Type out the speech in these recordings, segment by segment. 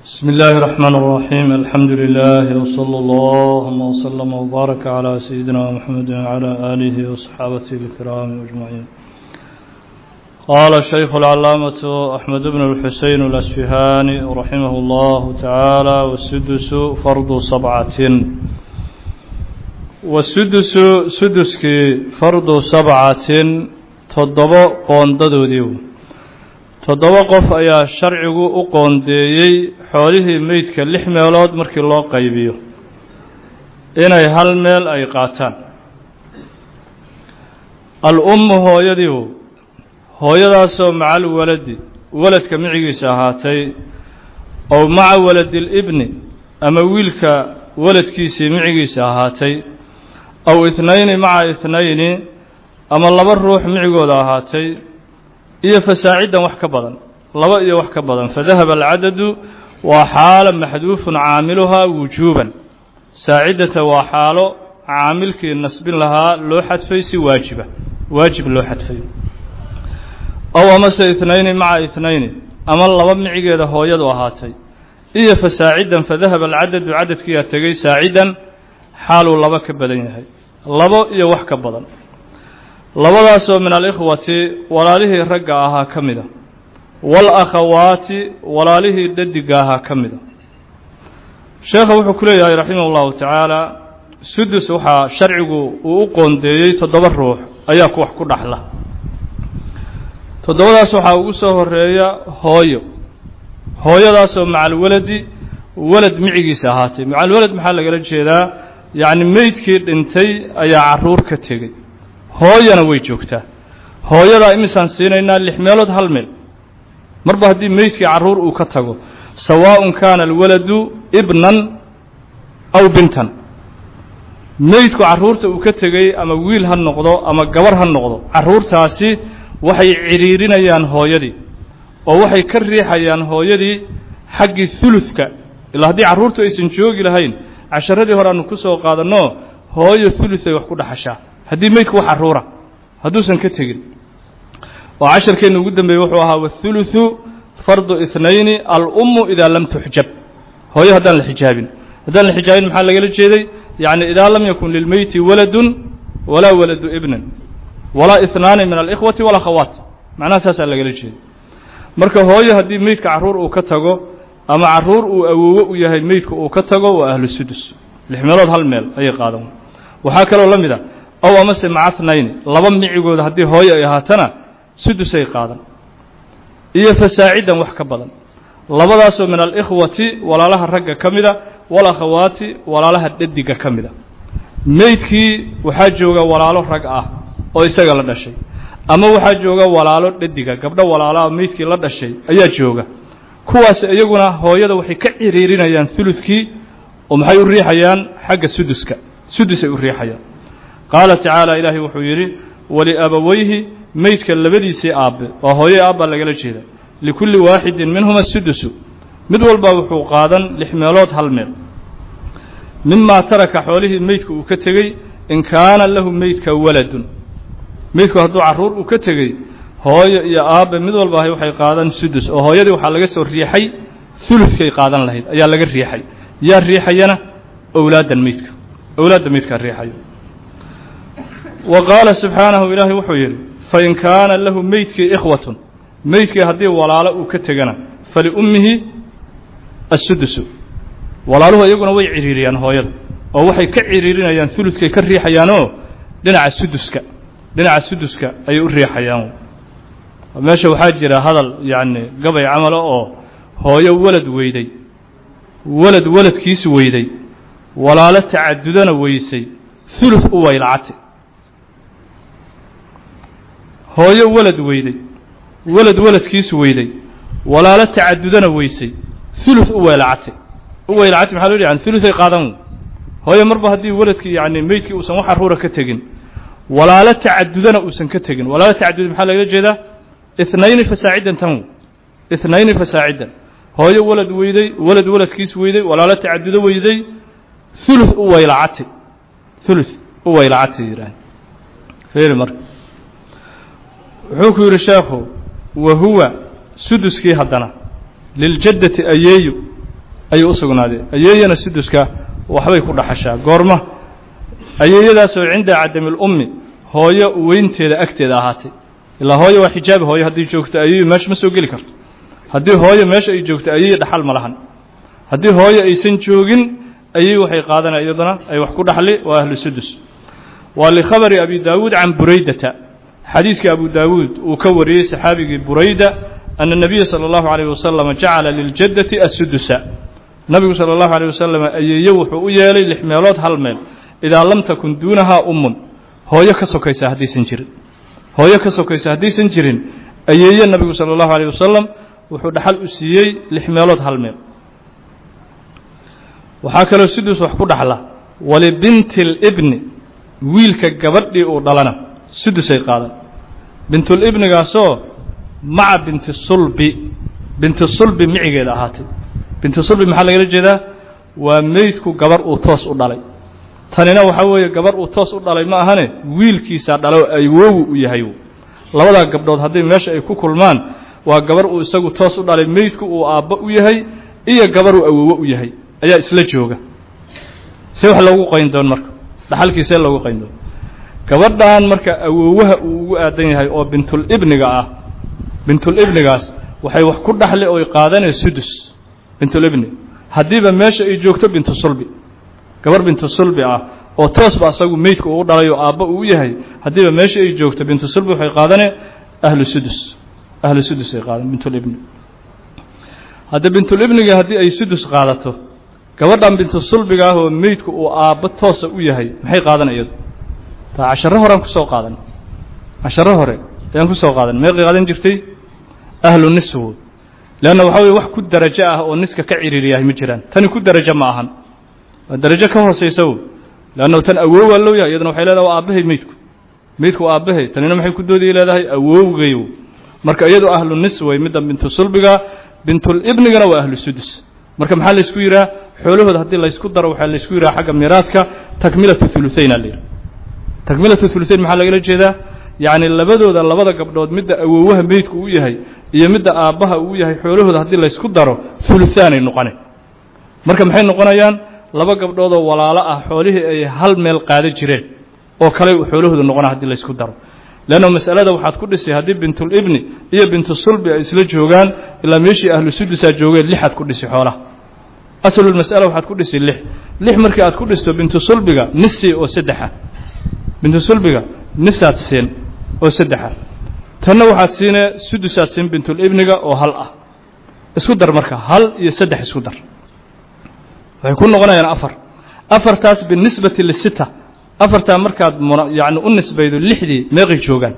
بسم الله الرحمن الرحيم الحمد لله وصلى الله وسلم وبارك على سيدنا محمد وعلى آله وصحابته الكرام أجمعين قال الشيخ العلامة أحمد بن الحسين الأسفهاني رحمه الله تعالى والسدس فرض سبعة والسدس سدسك فرض سبعة تضبط قونددوديو toddoba qof ayaa sharcigu u qoondeeyey xoolihii meydka lix meelood markii loo qaybiyo inay hal meel ay qaataan al-ummu hooyadiiu hooyadaasoo maca alwaladi waladka micigiisa ahaatay ow maca waladilibni ama wiilka waladkiisii micigiisa ahaatay aw ithnayni maca ithnayni ama laba ruux micigooda ahaatay iyo fasaacidan wax ka badan laba iyo wax ka badan fadahaba alcadadu waa xaalo maxduufun caamiluhaa wujuuban saacidata waa xaalo caamilkii nasbin lahaa loo xadfay si waajiba waajib loo xadfay ow amase ithnayni maca ithnayni ama laba micigeeda hooyadu ahaatay iyo fasaacidan fadahaba alcadadu cadadkiiaa tegay saacidan xaaluu laba ka badan yahay labo iyo wax ka badan labadaasoo min alikhwati walaalihii ragga ahaa ka mida waalakhawaati walaalihii dhadiga ahaa ka mida sheekha wuxuu ku leeyahay raximah ullahu tacaala sudus waxaa sharcigu uu u qoondeeyey toddoba ruux ayaa ku wax ku dhaxla toddobadaas waxaa ugu soo horeeya hooyo hooyadaasoo macalwaladi walad micigiisa ahaatay macalwalad maxaa lagala jeedaa yacni meydkii dhintay ayaa carruur ka tegey hooyana way joogtaa hooyadaa imisaan siinaynaa lix meelood hal meel marba haddii meydkii carruur uu ka tago sawaaءun kaana alwaladu ibnan aw bintan meydku carruurta uu ka tegey ama wiil ha noqdo ama gabar ha noqdo carruurtaasi waxay cidhiirinayaan hooyadii oo waxay ka riixayaan hooyadii xaggii huludka ilaa haddii carruurtu aysan joogi lahayn casharadii hore aanu ku soo qaadanno hooyo hulud ay wax ku dhaxashaa haddii meydku wax carruura hadduusan ka tegin oo casharkeenna ugu dambeeyey wuxuu ahaa wathuluthu fardu ithnayni alummu idaa lam tuxjab hooyo haddaan la xijaabin haddaan la xijaabin maxaa lagala jeeday yacni idaa lam yakun lilmeyti waladun walaa waladu ibnin walaa ihnaani min alikhwati walakhawaat macnaha saasaa lagala jeeday marka hooyo haddii meydka carruur uu ka tago ama carruur uu awoowo u yahay meydka uu ka tago waa ahlu sudus lix meelood hal meel ayay qaadan waxaa kaloo la mid a ow amase macahnayni laba micigooda haddii hooyo ay ahaatana sudusay qaadan iyo fasaacidan wax ka badan labadaasoo min alikhwati walaalaha ragga ka mida walakhawaati walaalaha dhadiga ka mida meydkii waxaa jooga walaalo rag ah oo isaga la dhashay ama waxaa jooga walaalo dhadiga gabdho walaalaha meydkii la dhashay ayaa jooga kuwaas iyaguna hooyada waxay ka ciriirinayaan huludkii oo maxay u riixayaan xagga suduska sudusay u riixayaan qaala tacaala ilaahay wuxuu yidhi waliabawayhi meydka labadiisii aabbe waa hooye aabbaa lagala jeeda likulli waaxidin minhuma sudusu mid walba wuxuu qaadan lix meelood hal meel mimaa taraka xoolihii meydka uu ka tegey in kaana lahu meydka waladun meydku hadduu carruur uu ka tegey hooyo iyo aabbe mid walba ahay waxay qaadan sudus oo hooyadii waxaa laga soo riixay huludkay qaadan lahayd ayaa laga riixay yaa riixayana owlaaddan meydka owlaadda meydkaa riixayo wa qaala subxaanahu ilaahay wuxuu yidhi fain kaana lahu meydkii ikhwatun meydkii haddii walaalo uu ka tegana faliummihi assudusu walaaluhu iyaguna way cidhiiriyaan hooyada oo waxay ka cidhiirinayaan huludkay ka riixayaanoo dhinaca suduska dhinaca suduska ayay u riixayaan meesha waxaa jira hadal yacni gabay camala oo hooyo walad weyday walad waladkiis weyday walaalo tacadudana weysay hulud u waylacate hooyo walad weyday walad waladkiis weyday walaalo tacadudana weysay hulud u weylacatay u weylacatay maxaa loo yidhi yani huluday qaadan hooyo marba haddii waladkii yacni meydkii uusan wax carruura ka tegin walaalo tacadudana uusan ka tegin walaalo tacadud maxaa lagala jeedaa ithnayni fasaacidan tan ithnayni fasaacidan hooyo walad weyday walad waladkiis weyday walaalo tacadudo weyday hulud u weylacatay hulud u weylacatay yidhaah feeri marka wuxuu ku yidhi sheekhu wa huwa suduskii haddana liljaddati ayeeyo ayuu u sugnaadeen ayeeyana suduska waxbay ku dhaxashaa goorma ayeeyadaasoo cinda cadamilummi hooyo weynteeda agteeda ahaatay ilaa hooyo waa xijaabi hooyo haddii joogto ayeeyu meesha ma soo geli karto haddii hooyo meesha ay joogto ayeeyi dhaxal ma lahan haddii hooyo aysan joogin ayey waxay qaadanaya iyaduna ay wax ku dhaxli waa ahlu sudus waa likhabari abi daawuud can buraydata xadiiskii abu daawuud uu ka wariyey saxaabigii burayda ana الnabiya salى اllahu عalيه wasalam jacala liljaddati assudusa nabigu salى اllahu عalيه wasalam ayeeye wuxuu u yeelay lix meelood hal meel idaa lam takun duunahaa umun hooyo ka sokaysa haddaysan jirin hooyo ka sokaysa haddaysan jirin ayeeye nabigu salى اllahu عalيه wasalam wuxuu dhaxal u siiyey lix meelood hal meel waxaa kaloo sudus wax ku dhaxla walibinti اlibni wiilka gabadhii uu dhalana sudusay qaadan bintulibnigaasoo maca binti sulbi binti sulbi micigeeda ahaatay binti sulbi maxaa lagala jeedaa waa meydku gabar uu toos u dhalay tanina waxaa weeye gabar uu toos u dhalay ma ahane wiilkiisaa dhalo awoowu u yahay labadaa gabdhood haddii meesha ay ku kulmaan waa gabar uu isagu toos u dhalay meydku uu aabbo u yahay iyo gabar uu awoowo u yahay ayaa isla jooga see wax loogu qayn doon marka dhaxalkii see loogu qayn doon gabadhan marka awoowaha uu ugu aadan yahay oo bintulibniga ah bintulibnigaas waxay wax ku dhaxli oy qaadanee sudus bintulibni haddiiba meesha ay joogto bintu sulbi gabar bintu sulbi ah oo toosba asagu meydka uu dhalay oo aabba uu yahay haddiiba meesha ay joogto bintu sulbi waxay qaadanee ahlu sudus ahlu sudus ay qaadan bintulibni hadda bintulibniga haddii ay sudus qaadato gabadhan bintu sulbiga ah oo meydku uu aabbo toosa u yahay maxay qaadan iyadu taa casharo horean kusoo qaadan casharo hore ayaan kusoo qaadan meeqay qaadan jirtay ahlu niswo leanna waxaa weye wax ku darajo ah oo niska ka ciriiriyahay ma jiraan tani ku darajo ma ahan waa darajo ka hoosaysa wo leanna tan awoowaa loo yahay iyaduna waxay leedahay waa aabbahay meydku meydku waa aabbahay tanina maxay ku doodaya leedahay awowgayo marka iyadu ahlu nisway midda bintu sulbiga bintulibnigana waa ahlu sudus marka maxaa laysku yidhaha xoolahooda haddii laysku daro waxaa laysku yidhaha xagga miraadka takmilatu huluhayn aa la yidhaha takmilatu huluhayn maxaa lagala jeedaa yacni labadooda labada gabdhood midda awoowaha meydku uu yahay iyo midda aabbaha uu yahay xoolahooda haddii laysku daro huluhaanay noqoneen marka maxay noqonayaan laba gabdhoodoo walaalo ah xoolihii ay hal meel qaada jireen oo kale xoolahooda noqona haddii laysku daro leanna masalada waxaad ku dhisay haddii bintulibni iyo bintu sulbi ay isla joogaan ilaa meeshii ahlu sudusaa joogeen lixaad ku dhisi xoolaha aslulmas'ala waxaad ku dhisi lix lix markii aad ku dhisto bintu sulbiga nisi oo saddexa bintu sulbiga nisaad siin oo saddexa tanna waxaad siinee sudusaad siin bintulibniga oo hal ah isku dar marka hal iyo saddex isku dar waxay ku noqonayaan afar afartaas binisbati lisita afartaa markaad yani u nisbaydo lixdii meeqay joogaan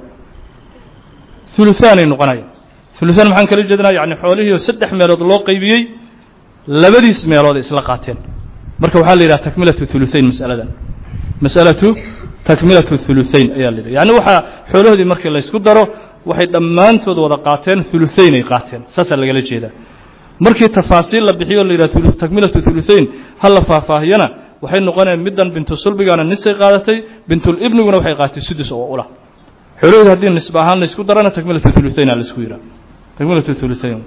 huluhaanay noqonayaan huluhaan maxaan kala jeednaa yani xoolihiioo saddex meelood loo qaybiyey labadiis meelood isla qaateen marka waxaa la yidhaha takmilatu huluhayn masaladan masalatu takmilatu huluhayn ayaa la yidhaha yani waxaa xoolahoodii markii laysku daro waxay dhammaantood wada qaateen huluhayn ay qaateen saasaa lagala jeedaa markii tafaasiil la bixiyo la yidhaha takmilatu huluhayn ha la faahfaahiyana waxay noqonayaan middan bintu sulbigana nisay qaadatay bintulibniguna waxay qaadatay sudus oo ula xoolahooda haddii nisba ahaan laysku darana takmilatu huluhayn aa laisku yidhaha takmilatu huluhayn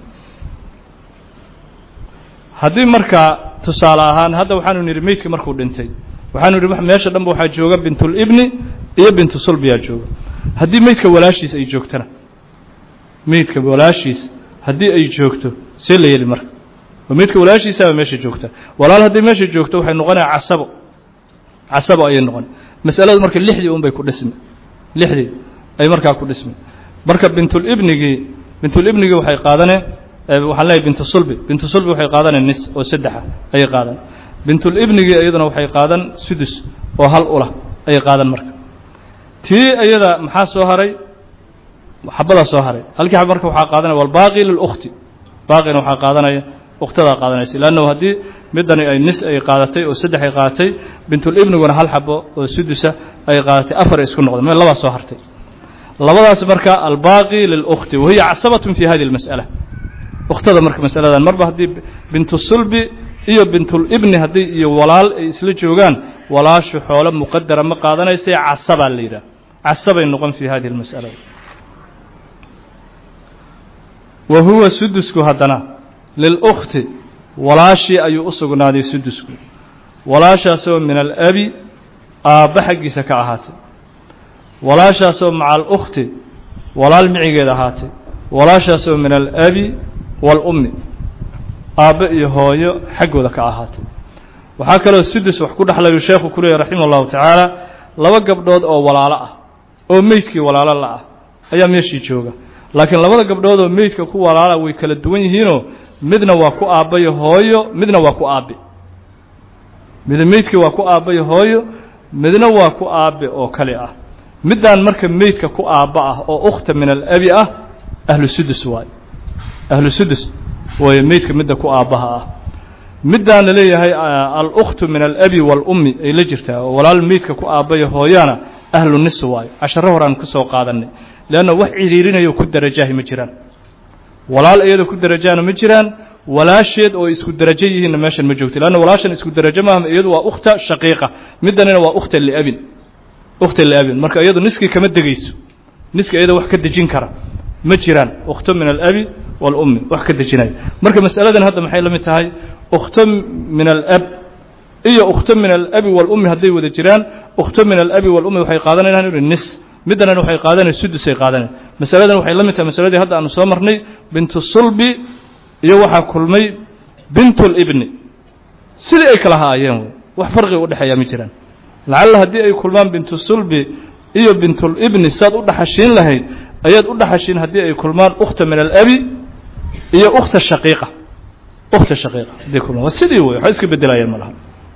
haddii markaa tusaale ahaan hadda waxaanu nidhi meydka markuu dhintay waxaanu nidhi meesha dhanba waxaa jooga bintulibni iyo bintu sulbiyaa jooga haddii meydka walaashiis ay joogtana meydka walaashiis haddii ay joogto see la yeli marka oo meydka walaashiisaaba meesha joogta walaal haddii meesha joogto waxay noqonaya casabo casabo ayay noqon masaladu marka lixdii un bay ku dhismi lixdii ay markaa ku dhismi marka bintulibnigii bintulibnigii waxay qaadaneen waxaan leeyahay bintu sulbi bintu sulbi waxay qaadaneen nis oo saddexa ayay qaadan bintulibnigii iyaduna waxay qaadan sudus oo hal ulah ayay qaadan marka tii iyada maxaa soo haray xabadaa soo haray halkii xab marka waxaa qaadanaya walbaaqi lilukhti baaqina waxaa qaadanaya ukhtadaa qaadanaysa leannahu haddii midani ay nis ay qaadatay oo saddex ay qaadatay bintulibniguna hal xabo oo sudusa ay qaadatay afar ay isku noqdeen meel labaa soo hartay labadaas marka albaaqi lilukhti wahiya casabatun fi hadihi اlmas'ala ukhtada marka masaladan marba haddii bintu sulbi iyo bintulibni haddii iyo walaal ay isla joogaan walaashu xoolo muqadara ma qaadanaysa casabaa la yidhaha casabay noqon fi hadihi اlmas'ala wa huwa sudusku haddana lilkhti walaashii ayuu u sugnaaday sudusku walaashaasoo min alabi aabba xaggiisa ka ahaatay walaashaasoo maca alukhti walaal micigeed ahaatay walaashaasoo min alabi waalummi aabbe iyo hooyo xaggooda ka ahaatay waxaa kaloo sudus wax ku dhexlayu sheekhu ku leeyahy raximah allahu tacaala laba gabdhood oo walaalo ah oo meydkii walaalo la ah ayaa meeshii jooga laakiin labada gabdhood oo meydka ku walaala way kala duwan yihiinoo midna waa ku aabbayo hooyo midna waa ku aabbe mid meydkii waa ku aabbayo hooyo midna waa ku aabbe oo kale ah middaan marka meydka ku aabba ah oo ukhta min alabi ah ahlu sudus waayo ahlu sudus waayo meydka midda ku aabbaha ah middaan la leeyahay alukhtu min alabi waalummi ay la jirtaa oo walaal meydka ku aabbayo hooyaana ahlu nis waayo casharo horaan ku soo qaadanay leanna wax cidhiirinayo ku darajaahi ma jiraan walaal iyada ku darajaana ma jiraan walaasheed oo isku darajo yihiinna meeshan ma joogto leanna walaashan isku darajo maaha iyadu waa ukhta shaqiiqa middanina waa ukhta liabin ukhta liabin marka iyadu niskii kama degayso niska iyada wax ka dejin kara ma jiraan ukhto min alabi waalummi wax ka dejinaya marka masaladan hadda maxay la mid tahay ukhto min alab iyo ukhto min alabi waalummi hadday wada jiraan ukhto min alabi waalummi waxay qaadanayaan inu nis middanana waxay qaadanaya sudusay qaadanayan masaladan waxay la mid tahay masaladii hadda aanu soo marnay bintu sulbi iyo waxaa kulmay bintulibni sidii ay kala haayeen wey wax farqiga udhexeeyaa ma jiraan lacalla haddii ay kulmaan bintu sulbi iyo bintulibni saad u dhaxashiin lahayd ayaad u dhaxashiin haddii ay kulmaan ukhta min alabi iyo ukhta shaqiiqa ukhta shaqiiqa hadday kulmaan waa sidii wey waxba iska beddelayaan ma laha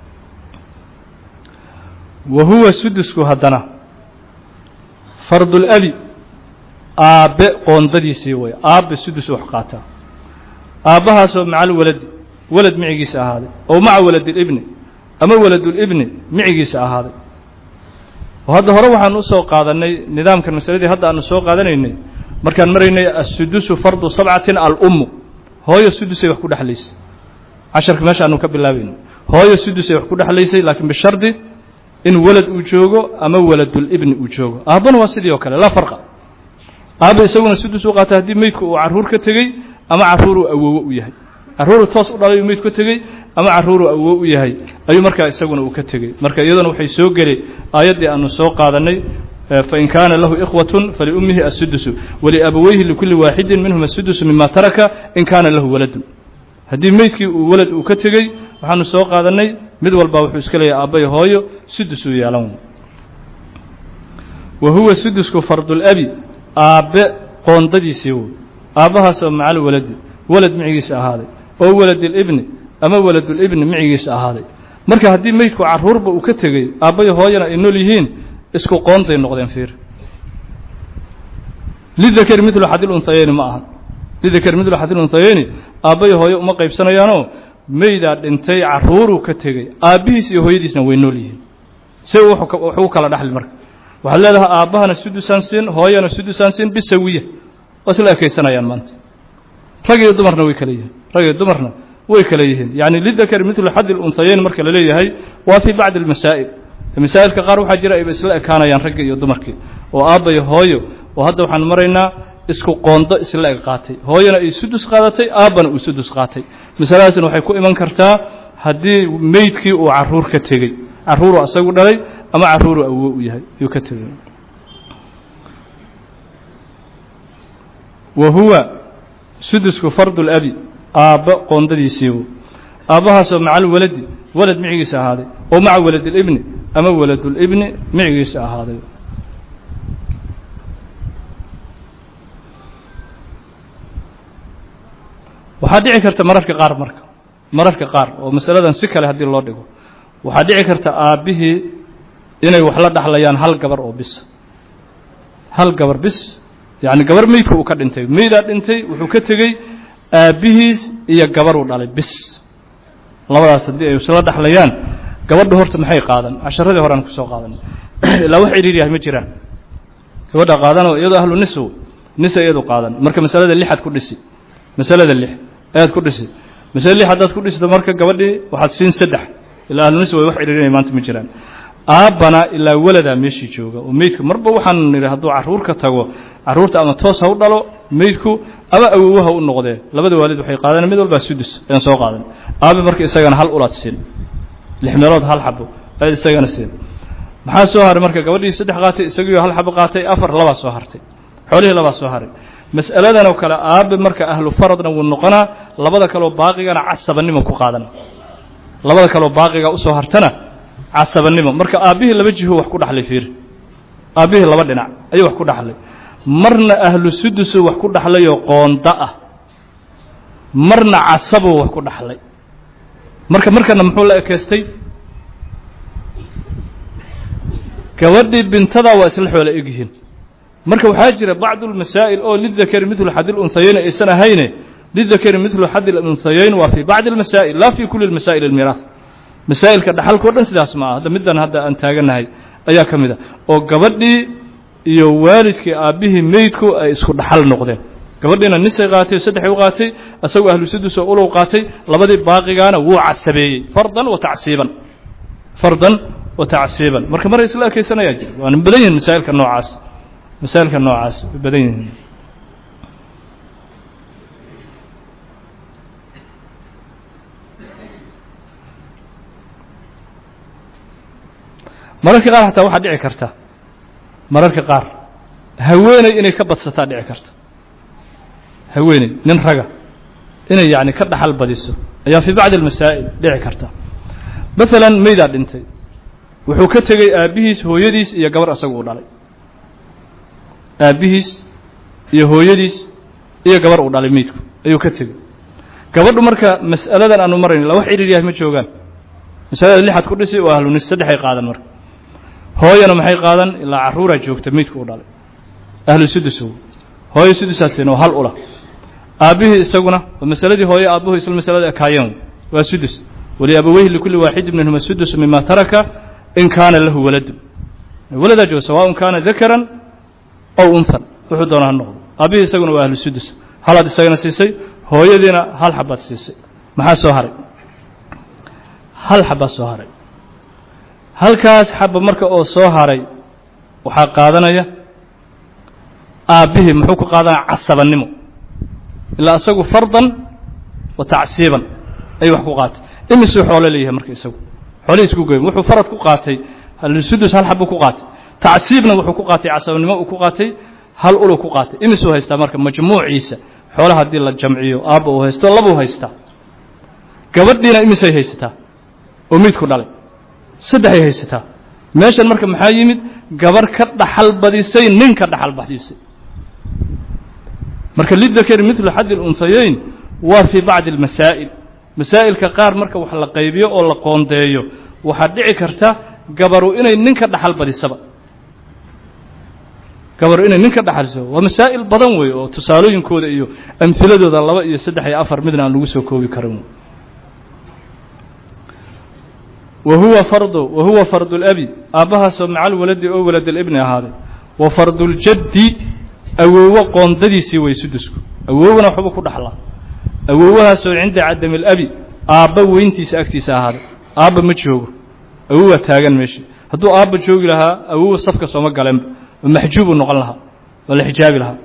wa huwa sudusku haddana fardulabi aabbe qoondadiisii wey aabbe sudus wax qaataa aabbahaasoo maca alwaladi walad micigiisa ahaaday oo maca waladilibni ama waladulibni micigiisa ahaaday oo hadda hore waxaan usoo qaadannay nidaamkan masaladii hadda aanu soo qaadanaynay markaan maraynay assudusu fardu sabcatin alummu hooyo sudusay wax ku dhexlaysay casharka meesha aanu ka bilaabayno hooyo sudusay wax ku dhexlaysay laakiin bishardi in walad uu joogo ama waladulibni uu joogo aabbana waa sidii oo kale laa farqa aabba isaguna sudus u qaata haddii meydku uu carruur ka tegey ama carruuruu awoowo u yahay carruuru toos u dhalay uu meydku ka tegey ama carruuruu awoowo u yahay ayuu markaa isaguna uu ka tegey marka iyaduna waxay soo geli aayaddii aanu soo qaadannay fain kaana lahu ikhwatun faliummihi assudusu waliabaweyhi likulli waaxidin minhum assudusu mima taraka in kaana lahu waladun haddii meydkii uu walad uu ka tegey waxaanu soo qaadannay mid walba wuxuu iska leeyahay aabbay hooyo sudus uu yeelan wa huwa sudusku fardulabi aabbe qoondadiisii wey aabbahaasoo macal waladi walad micigiisa ahaaday oo waladilibni ama waladulibni micigiisa ahaaday marka haddii meydku carruurba uu ka tegey aabbay hooyana ay nool yihiin isku qoonday noqdeen fiir lidakari midlu xadil unhayeyni ma aha lidakari midlu xadil unhayeyni aabbay hooyo uma qaybsanayaanoo meydaa dhintay carruuruu ka tegey aabbihiis iyo hooyadiisna way nool yihiin se wuxuu kala dhaxli marka waxaad leedahay aabbahana sudusaan siin hooyana sudusaan siin bisawiya waa isla ekaysanayaan maanta rag iyo dumarna way kala yihiin rag iyo dumarna way kala yihiin yacni lidakari midlu xaddi lunhayeyn marka la leeyahay waa fii bacdi almasaa'il masaa'ilka qaar waxaa jira ayba isla ekaanayaan ragga iyo dumarkii oo aabba iyo hooyo oo hadda waxaan maraynaa isku qoondo isla eg qaatay hooyana ay sudus qaadatay aabbana uu sudus qaatay masaladaasna waxay ku iman kartaa haddii meydkii uu carruur ka tegey carruuruu asagu dhalay ama carruuruu awo u yahay ayuu ka tegey wa huwa sudusku fardulabi aabba qoondadiisiibu aabbahaasoo maca alwaladi walad micigiisa ahaaday oo maca waladilibni ama waladulibni micigiisa ahaaday waxaa dhici karta mararka qaar marka mararka qaar oo masaladan si kale haddii loo dhigo waxaa dhici karta aabbihii inay wax la dhaxlayaan hal gabar oo bis hal gabar bis yacni gabar meydka uu ka dhintay meydaa dhintay wuxuu ka tegey aabbihiis iyo gabaruu dhalay bis labadaas haddii ay isla dhaxlayaan gabadha horta maxay qaadan casharadii horean kusoo qaadan ilaa wax cidhiir yahay ma jiraan gabadha qaadanoo iyadoo ahlu nis nisa iyadu qaadan marka masalada lixaad ku dhisi masalada lix ayaad ku dhisi masalada lix haddaad ku dhisto marka gabadhii waxaad siin saddex ilaa ahlu nis way wax cidhiirinaya maanta ma jiraan aabbana ilaa waladaa meeshii jooga oo meydka marba waxaan nidhi hadduu carruur ka tago carruurta ama toos ha u dhalo meydku ama awowaha u noqdee labada waalid waxay qaadaneen mid walbaa sudus ayaan soo qaadan aabi marka isagana hal ulaad siin lix meelood hal xabo ayaad isagana siin maxaa soo haray marka gabadhii saddex qaatay isagiio hal xabo qaatay afar labaa soo hartay xoolihii labaa soo haray mas'aladan oo kale aabe marka ahlu faradna wuu noqonaa labada kaleo baaqigana casabanimo ku qaadana labada kaleo baaqiga usoo hartana casabanimo marka aabbihii laba jiho wax ku dhaxlay fiir aabbihii laba dhinac ayuu wax ku dhaxlay marna ahlu sudusu wax ku dhaxlayoo qoonda ah marna casabuu wax ku dhaxlay marka markana muxuu la ekeystay gabadhii bintadaa waa isla xoola egyihiin marka waxaa jira bacdu lmasaa'il oo lidakari midlu xadi lunhayeyn aysan ahayne lidakari midlu xadi lunhayeyn waa fii bacdi almasaa'il laa fii kuli masaa'il almiiraah masaa'ilka dhaxalka o dhan sidaas ma aha hadda middan hadda aan taaganahay ayaa ka mid a oo gabadhii iyo waalidkii aabbihii meydku ay isku dhaxal noqdeen gabadhiina nisay qaatay saddexay u qaatay isagoo ahlu sudus oo ulow qaatay labadii baaqigaana wuu casabeeyey fardan wa tacsiiban fardan wa tacsiiban marka maray isla ekeysanayaa jira waana badan yihin masaa'ilka noocaas masaa'ilka noocaas way badan yihiin mararka qaar xataa waxaa dhici karta mararka qaar haweeney inay ka badsataa dhici karta haweeney nin raga inay yacni ka dhaxal badiso ayaa fii bacdi almasaa'il dhici karta maalan meydaa dhintay wuxuu ka tegey aabbihiis hooyadiis iyo gabar asagu uu dhalay aabbihiis iyo hooyadiis iyo gabar uu dhalay meydku ayuu ka tegey gabadhu marka mas'aladan aanu marayn la wax cidhiir yahay ma joogaan masalada lixaad ku dhisi waa ahlunis saddexay qaadan marka hooyana maxay qaadan ilaa carruuraa joogta meydku uu dhalay ahlu sudus hooyo sudusaasina oo hal ula aabbihii isaguna waa masaladii hooye aabbuhu isla masalada ekaayeen waa sudus waliabaweyhi likulli waaxidin minhuma sudusu mima taraka in kaana lahu waladu waladaa jooga sawaaءun kaana dakaran ow unhan wuxuu doona ha noqdo aabbihii isaguna waa ahlu sudus halaad isagana siisay hooyadiina hal xabaad siisay maxaa soo haray hal xabaa soo haray halkaas xaba marka oo soo haray waxaa qaadanaya aabbihii muxuu ku qaadanaya casabannimo ilaa isagu fardan wa tacsiiban ayuu wax ku qaatay imisuu xoolo leeyahay marka isagu xoolihii isku goyn wuxuu farad ku qaatay sudus hal xabuu ku qaatay tacsiibna wuxuu ku qaatay casabannimo uu ku qaatay hal ulu ku qaatay imisuu haystaa marka majmuuciisa xoolaha haddii la jamciyo aabba uu haysto labuu haystaa gabadhiina imisay haysataa oo miidku dhalay saddexay haysataa meeshan marka maxaa yimid gabar ka dhaxal badisay nin ka dhaxal badisay marka lidakari midlu xaddi lunhayeyn waa fii bacdi almasaa'il masaa'ilka qaar marka wax la qaybiyo oo la qoondeeyo waxaa dhici karta gabaru inay nin ka dhaxal badisaba gabaru inay nin ka dhaxaliso waa masaa'il badan wey oo tusaalooyinkooda iyo amhiladooda laba iyo saddex iyo afar midna aan lagu soo koobi karin wa huwa fardu wa huwa fardu labi aabbahaasoo macal waladi oo waladalibni ahaaday wa farduljaddi awoowo qoondadiisii way sudusku awoowona waxba ku dhaxlaa awoowahaasoo cinda cadami alabi aabba weyntiisa agtiisa ahaaday aabba ma joogo awowaa taagan meesha hadduu aabba joogi lahaa awowa safka sooma galeenba oo maxjuubuu noqon lahaa oo la xijaabi lahaa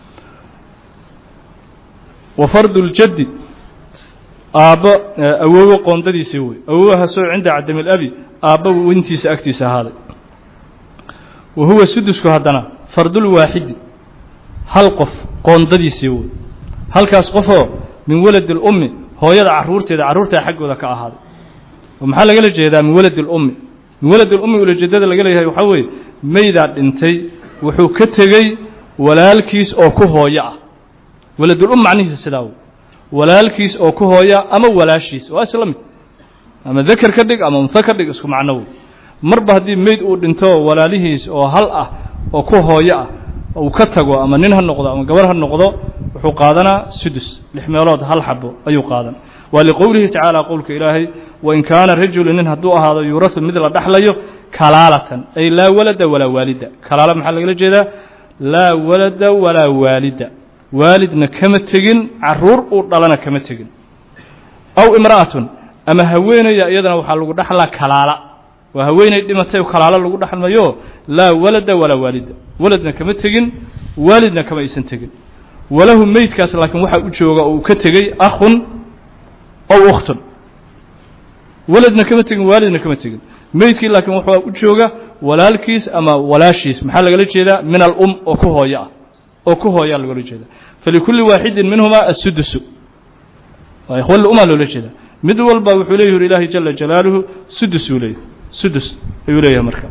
wa fardu ljaddi aabbo awoowo qoondadiisii wey awowahaasoo cinda cadami alabi aabba weyntiisa agtiisa ahaaday wa huwa sudusku haddana fardulwaaxidi hal qof qoondadiisii wey halkaas qofoo min waladi اlummi hooyada carruurteeda carruurtaa xaggooda ka ahaaday oo maxaa lagala jeedaa min waladi اlummi min waladi اlummi ulajeedada laga leeyahay waxaa weeye meydaa dhintay wuxuu ka tegey walaalkiis oo ku hooyo ah waladulum macnihiisa sidaa wey walaalkiis oo ku hooya ama walaashiis waa isla mid ama dakar ka dhig ama unho ka dhig isku macno wey marba haddii meyd uu dhinto walaalihiis oo hal ah oo ku hooyo ah uu ka tago ama nin ha noqdo ama gabar ha noqdo wuxuu qaadanaa sudus lix meelood hal xabo ayuu qaadan waa liqowlihi tacaala qowlka ilaahay wain kaana rajulu nin hadduu ahaado yuurahu mid la dhaxlayo kalaalatan ay laa walada walaa waalida kalaala maxaa lagala jeedaa laa walada walaa waalida waalidna kama tegin carruur uu dhalana kama tegin aw imra'atun ama haweenaya iyadana waxaa lagu dhaxlaa kalaala waa haweenay dhimatay kalaalo lagu dhaxlmayo laa walada walaa waalida waladna kama tegin waalidna kama aysan tegin walahu meydkaas laakiin waxaa u jooga oo uu ka tegey akhun ow ukhtun waladna kama tegin waalidna kama tegin meydkii laakiin waxaa u jooga walaalkiis ama walaashiis maxaa lagala jeedaa min alum oo ku hooyo ah oo ku hooyaa lagala jeeda falikulli waaxidin minhumaa assudusu waa ikhwa lumaa loola jeeda mid walba wuxuu leeyahi ilaahay jala jalaaluhu sudus uu leeyahy sudus ayuu leeyahay marka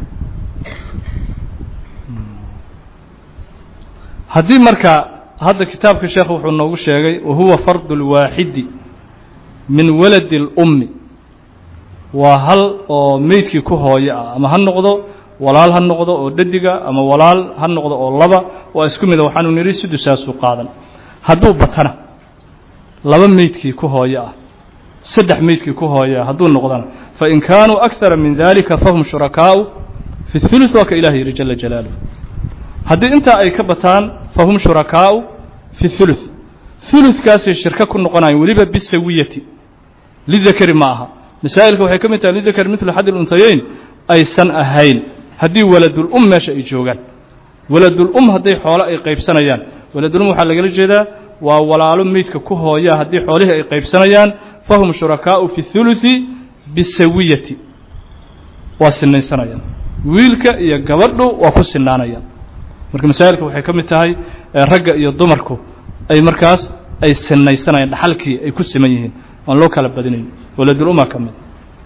haddii marka hadda kitaabka sheekh wuxuu noogu sheegay wahuwa fardu اlwaaxidi min waladi اlummi waa hal oo meydkii ku hooyo ah ama ha noqdo walaal ha noqdo oo dhadiga ama walaal ha noqdo oo laba waa isku mida waxaanu nidhi sudusaasuu qaadan hadduu batana laba meydkii ku hooyo ah saddex meydkii ku hooyo ah hadduu noqdana fain kaanuu akara min dalika fahum shurakaau fi اثuluث waa ka ilah yidhi jala jalaaluh haddii intaa ay ka bataan fahum shurakaau fi ثuluث ثuluثkaasay shirko ku noqonayan weliba bisawiyati lidakari ma aha masaa'ilka waxay ka mid tahay lidakari midlu xad ilunhayeyn aysan ahayn haddii waladulum meesha ay joogaan waladulum hadday xoolo ay qaybsanayaan waladulum waxaa lagala jeedaa waa walaalo meydka ku hooyaa haddii xoolihii ay qaybsanayaan fahum shurakaau fi ثuluثi bisawiyati waa sinaysanayaan wiilka iyo gabadhu waa ku sinaanayaan marka masaa'ilka waxay ka mid tahay ragga iyo dumarku ay markaas ay sinaysanayaan dhaxalkii ay ku siman yihiin aan loo kala badinayn waladuluma ka mid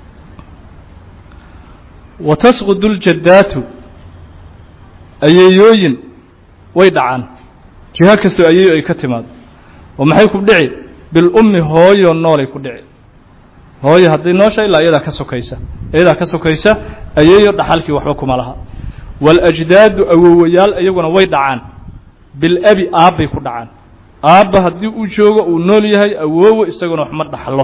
wa tasqudu ljaddaatu ayeeyooyin way dhacaan jiho kastoo ayeeyo ay ka timaado oo maxay ku dhici bilummi hooyo noolay ku dhici hooyo haddii noosha ilaa iyadaa ka sokaysa iyadaa ka sokaysa ayeeyo dhaxalkii waxba kuma laha waاlajdaadu awowayaal iyaguna way dhacaan bilabi aabbay ku dhacaan aabba haddii uu joogo uu nool yahay awoowo isaguna waxma dhaxlo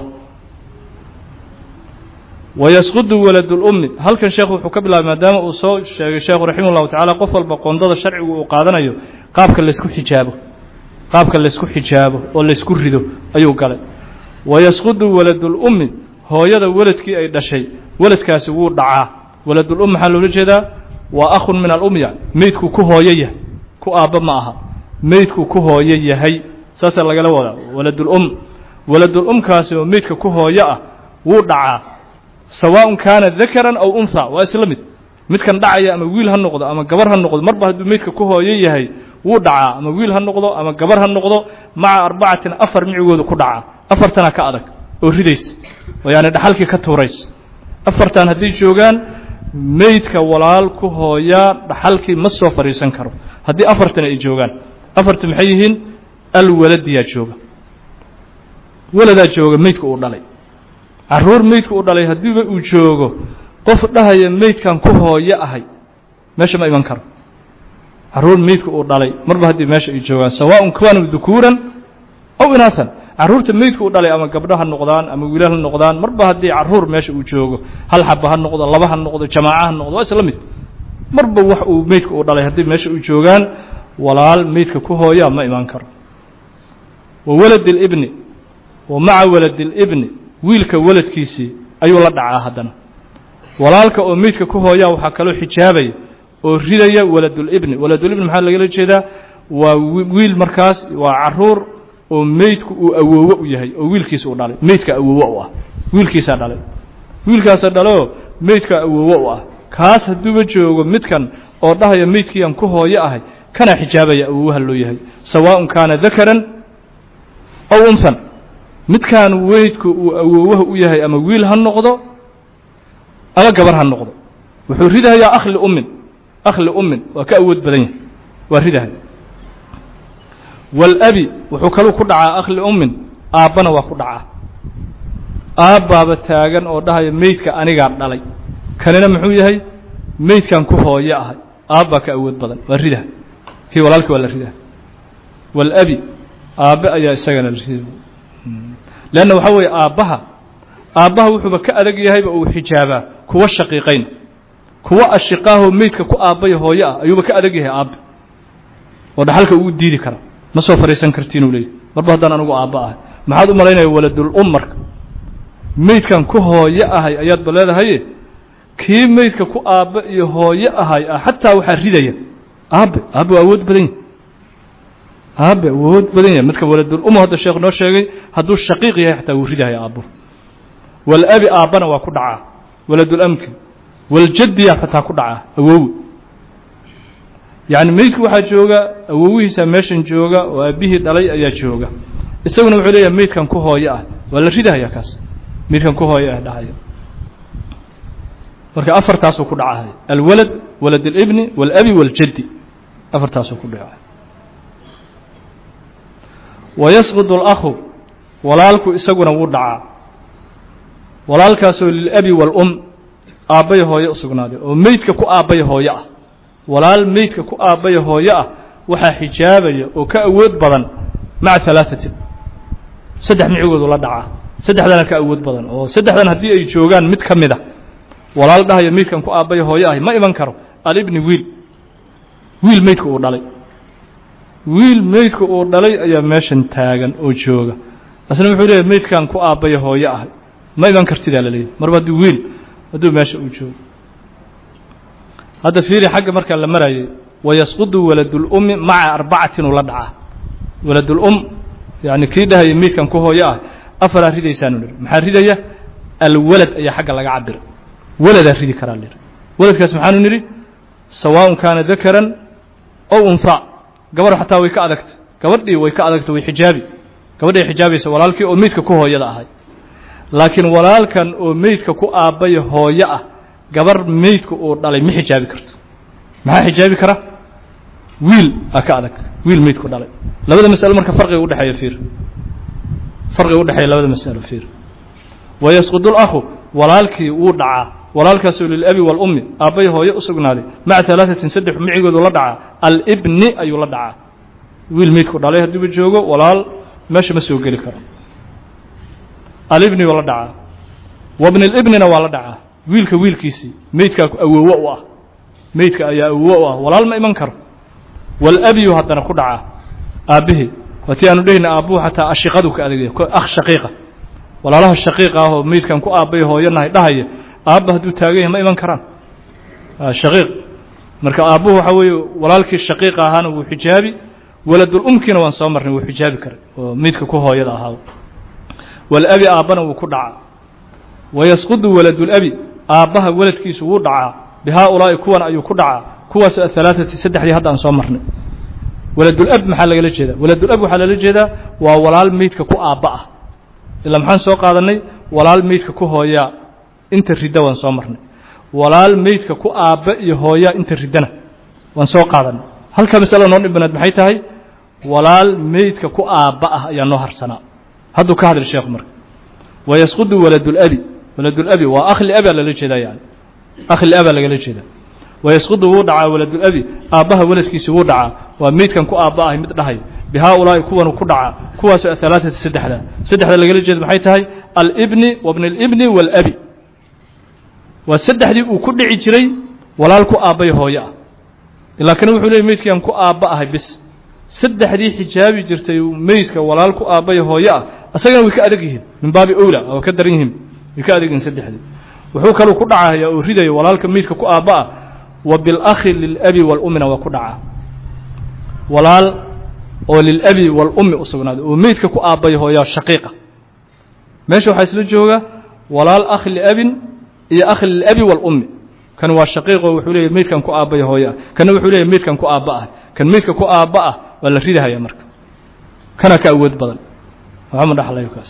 wayasqudu waladulummi halkan sheekhu wuxuu ka bilaabay maadaama uu soo sheegay sheekhu raximah llahu tacala qof walba qoondada sharcigu uu qaadanayo qaabka laysku xijaabo qaabka laysku xijaabo oo laysku rido ayuu galay wayasqudu waladulummi hooyada weladkii ay dhashay weladkaasi wuu dhacaa waladulum maxaa loola jeedaa waa akhun min alum yani meydku ku hooyo yahay ku aabba ma aha meydku ku hooyo yahay saasaa lagala wadaa waladulum waladulumkaasi oo meydka ku hooyo ah wuu dhacaa sawaaءun kaana dakaran aw unha waa isla mid midkan dhacaya ama wiil ha noqdo ama gabar ha noqdo marba hadduu meydka ku hooyo yahay wuu dhacaa ama wiil ha noqdo ama gabar ha noqdo maca arbacatin afar micigooda ku dhacaa afartana ka adag oo ridays oo yaani dhaxalkii ka tuurays afartan hadday joogaan meydka walaal ku hooyaa dhaxalkii ma soo fadhiisan karo haddii afartan ay joogaan afarta maxay yihiin alwaladiyaa jooga waladaa jooga meydka uu dhalay carruur meydka uu dhalay haddiiba uu joogo qof dhahaya meydkan ku hooyo ahay meesha ma iman karo carruur meydka uu dhalay marba haddii meesha ay joogaan sawaaءun kaanuu dukuuran aw inaatan carruurta meydka uu dhalay ama gabdho ha noqdaan ama wiilal ha noqdaan marba haddii carruur meesha uu joogo hal xaba ha noqdo laba ha noqdo jamaaca ha noqdo waa isla mid marba wax uu meydka uu dhalay haddii meesha uu joogaan walaal meydka ku hooyaa ma imaan karo wa walad اlibni wa maca walad اlibni wiilka waladkiisii ayuu la dhacaa haddana walaalka oo meydka ku hooyaa waxaa kaloo xijaabaya oo ridaya waladulibni waladulibni maxaa lagala jeedaa waa wiil markaas waa caruur oo meydku uu awoowo u yahay oo wiilkiisa uu dhalay meydka awoowo u ah wiilkiisaa dhalay wiilkaasa dhaleoo meydka awoowo u ah kaas hadduuba joogo midkan oo dhahaya meydkiiaan ku hooyo ahay kanaa xijaabaya awoowaha loo yahay sawaaءun kaana dakaran aw unhan midkaan weydku uu awoowaha u yahay ama wiil ha noqdo ama gabar ha noqdo wuxuu ridahayaa akhli ummin akhli ummin waa ka awood badan yahay waa ridahay waalabi wuxuu kaluu ku dhacaa akhli ummin aabbana waa ku dhacaa aabbaaba taagan oo dhahaya meydka anigaa dhalay kanina muxuu yahay meydkan ku hooyo ahay aabbaa ka awood badan waa ridaha kii walaalkii waa la ridaha waalabi aabbe ayaa isagana la riday leanna waxaa weeye aabbaha aabbaha wuxuuba ka adag yahayba uu xijaabaa kuwa shaqiiqayn kuwa ashiqaahoo meydka ku aabbaya hooyo ah ayuuba ka adag yahay aabbe oo dhaxalka uu diidi kara ma soo fadhiisan kartiinuu leeyahy marba haddaan anigu aabba ahay maxaad u malaynaya waladul um marka meydkan ku hooyo ahay ayaadba leedahaye kii meydka ku aabbe iyo hooyo ahay ah xataa waxaa ridaya aabbe aabbe waa awood badan yahy aabe wuu awood badan yahay midka waladul umu hadda sheekh noo sheegay hadduu shaqiiq yahay xataa wuu ridahaya aabbuhu walabi aabbana waa ku dhacaa waladul amki waljaddiya xataa ku dhacaa awowi yacni meydku waxaa jooga awowihiisa meeshan jooga oo aabbihii dhalay ayaa jooga isaguna wuxuu leeyahay meydkan ku hooyo ah waa la ridahaya kaas meydkan ku hooyo ah dhacaya marka afartaasuu ku dhacahaya alwalad walad alibni waalabi waaljaddi afartaasuu ku dhacay wayasqud اlakhu walaalku isaguna wuu dhacaa walaalkaasoo lilabi wاlum aabbaya hooyo u sugnaaday oo meydka ku aabbaya hooyo ah walaal meydka ku aabbaya hooyo ah waxaa xijaabaya oo ka awood badan maca alaaثatin saddex micigoodu la dhacaa saddexdana ka awood badan oo saddexdan haddii ay joogaan mid ka mid a walaal dhahaya meydkan ku aabbaya hooyo ahi ma iman karo alibni wiil wiil meydka uu dhalay wiil meydka uu dhalay ayaa meeshan taagan oo jooga asna wuxuu leeyahy meydkan ku aabbaya hooyo ahay ma iman kartidaa la leeyahy marba haddii wiil hadduu meesha uu joogo hadda fiiri xagga markaa la marayay wayasqudu waladulummi maca arbacatin uu la dhacaa waladulum yani kii dhahaya meydkan ku hooyo ah afaraa ridaysaanu nihi maxaa ridaya alwalad ayaa xagga laga cabiray waladaa ridi karaa lihi waladkaas maxaanu nidhi sawaaءun kaana dakaran ow unhaa gabadh xataa way ka adagta gabadhii way ka adagta way xijaabi gabadhi ay xijaabaysa walaalkii oo meydka ku hooyada ahay laakiin walaalkan oo meydka ku aabbaya hooyo ah gabar meydka uu dhalay ma xijaabi karto maxaa xijaabi kara wiil aa ka adag wiil meydku dhalay labada masalo marka farqiga udhexeeya fiir farqiga udhexeeya labada masalo fiir wayasqudu lakhu walaalkii wuu dhacaa walaalkaasoo lilabi wاlummi aabbay hooyo u sugnaaday maca alaaثatin saddex micigoodu la dhacaa alibni ayuu la dhacaa wiil meydku dhalay haddiiba joogo walaal meesha ma soo geli karo alibni waa la dhacaa wabni اlibnina waa la dhacaa wiilka wiilkiisii meydkaa awowo u ah meydka ayaa awowo u ah walaal ma iman karo walabiyu haddana ku dhacaa aabbihii waatii aanu dhehayna aabbuhu xataa ashiqadu ka adegaya akh shaqiiqa walaalaha shaqiiqa ah oo meydkan ku aabbay hooyanahay dhahaya aabba hadduu taagan yahay ma iman karaan shaqiiq marka aabbuhu waxaa weeye walaalkii shaqiiqa ahaana wuu xijaabi waladulumkiina waan soo marnay wuu xijaabi karay oo meydka ku hooyada ahaa walabi aabbana wuu ku dhacaa wayasqudu waladulabi aabbaha waladkiisu wuu dhacaa bihaa-ulaa'i kuwan ayuu ku dhacaa kuwaas ahalaaثati saddexdii hadda aan soo marnay waladulab maxaa lagala jeedaa waladulab waxaa lala jeedaa waa walaal meydka ku aabba ah ilaa maxaan soo qaadanay walaal meydka ku hooyaa inta ridda waan soo marnay walaal meydka ku aabba iyo hooyaa inta riddana waan soo qaadanay halka masalo noo dhibanaad maxay tahay walaal meydka ku aabba ah ayaa noo harsanaa hadduu ka hadli sheekhu marka wayasqudu waladulabi waladulabi waa akhli abaa lala jeedaa yani akhli abaa lagala jeedaa wayasqudu wuu dhacaa waladulabi aabbaha waladkiisi wuu dhacaa waa meydkan ku aabba ahay mid dhahay bihaa-ulaa'i kuwanuu ku dhacaa kuwaasoo ahalaaثati saddexda saddexda lagala jeeda maxay tahay alibni wabni اlibni waalabi waa saddexdii uu ku dhici jiray walaal ku aabbay hooyo ah laakiin wuxuu leeyay meydkiiaan ku aabba ahay bis saddexdii xijaabi jirtay meydka walaal ku aabbay hooyo ah asagana way ka adag yihiin min baabi owla waa ka daran yihiin way ka adag yihiin saddexdii wuxuu kaluu ku dhacaya oo ridaya walaalka meydka ku aabba ah wa bilakhi lilabi wاlummina waa ku dhacaa walaal oo lilabi wاlummi u sugnaaday oo meydka ku aabbay hooyaa shaqiiqa meesha waxaa isla jooga walaal akh liabin iyo akh lilabi wاlummi kan waa shaqiiqo wuxuu leeyahy meydkan ku aabbaya hooyo ah kanna wuxuu leeyahy meydkan ku aabba ah kan meydka ku aabba ah waa la ridahaya marka kana ka awood badan waxama dhaxlayo kaas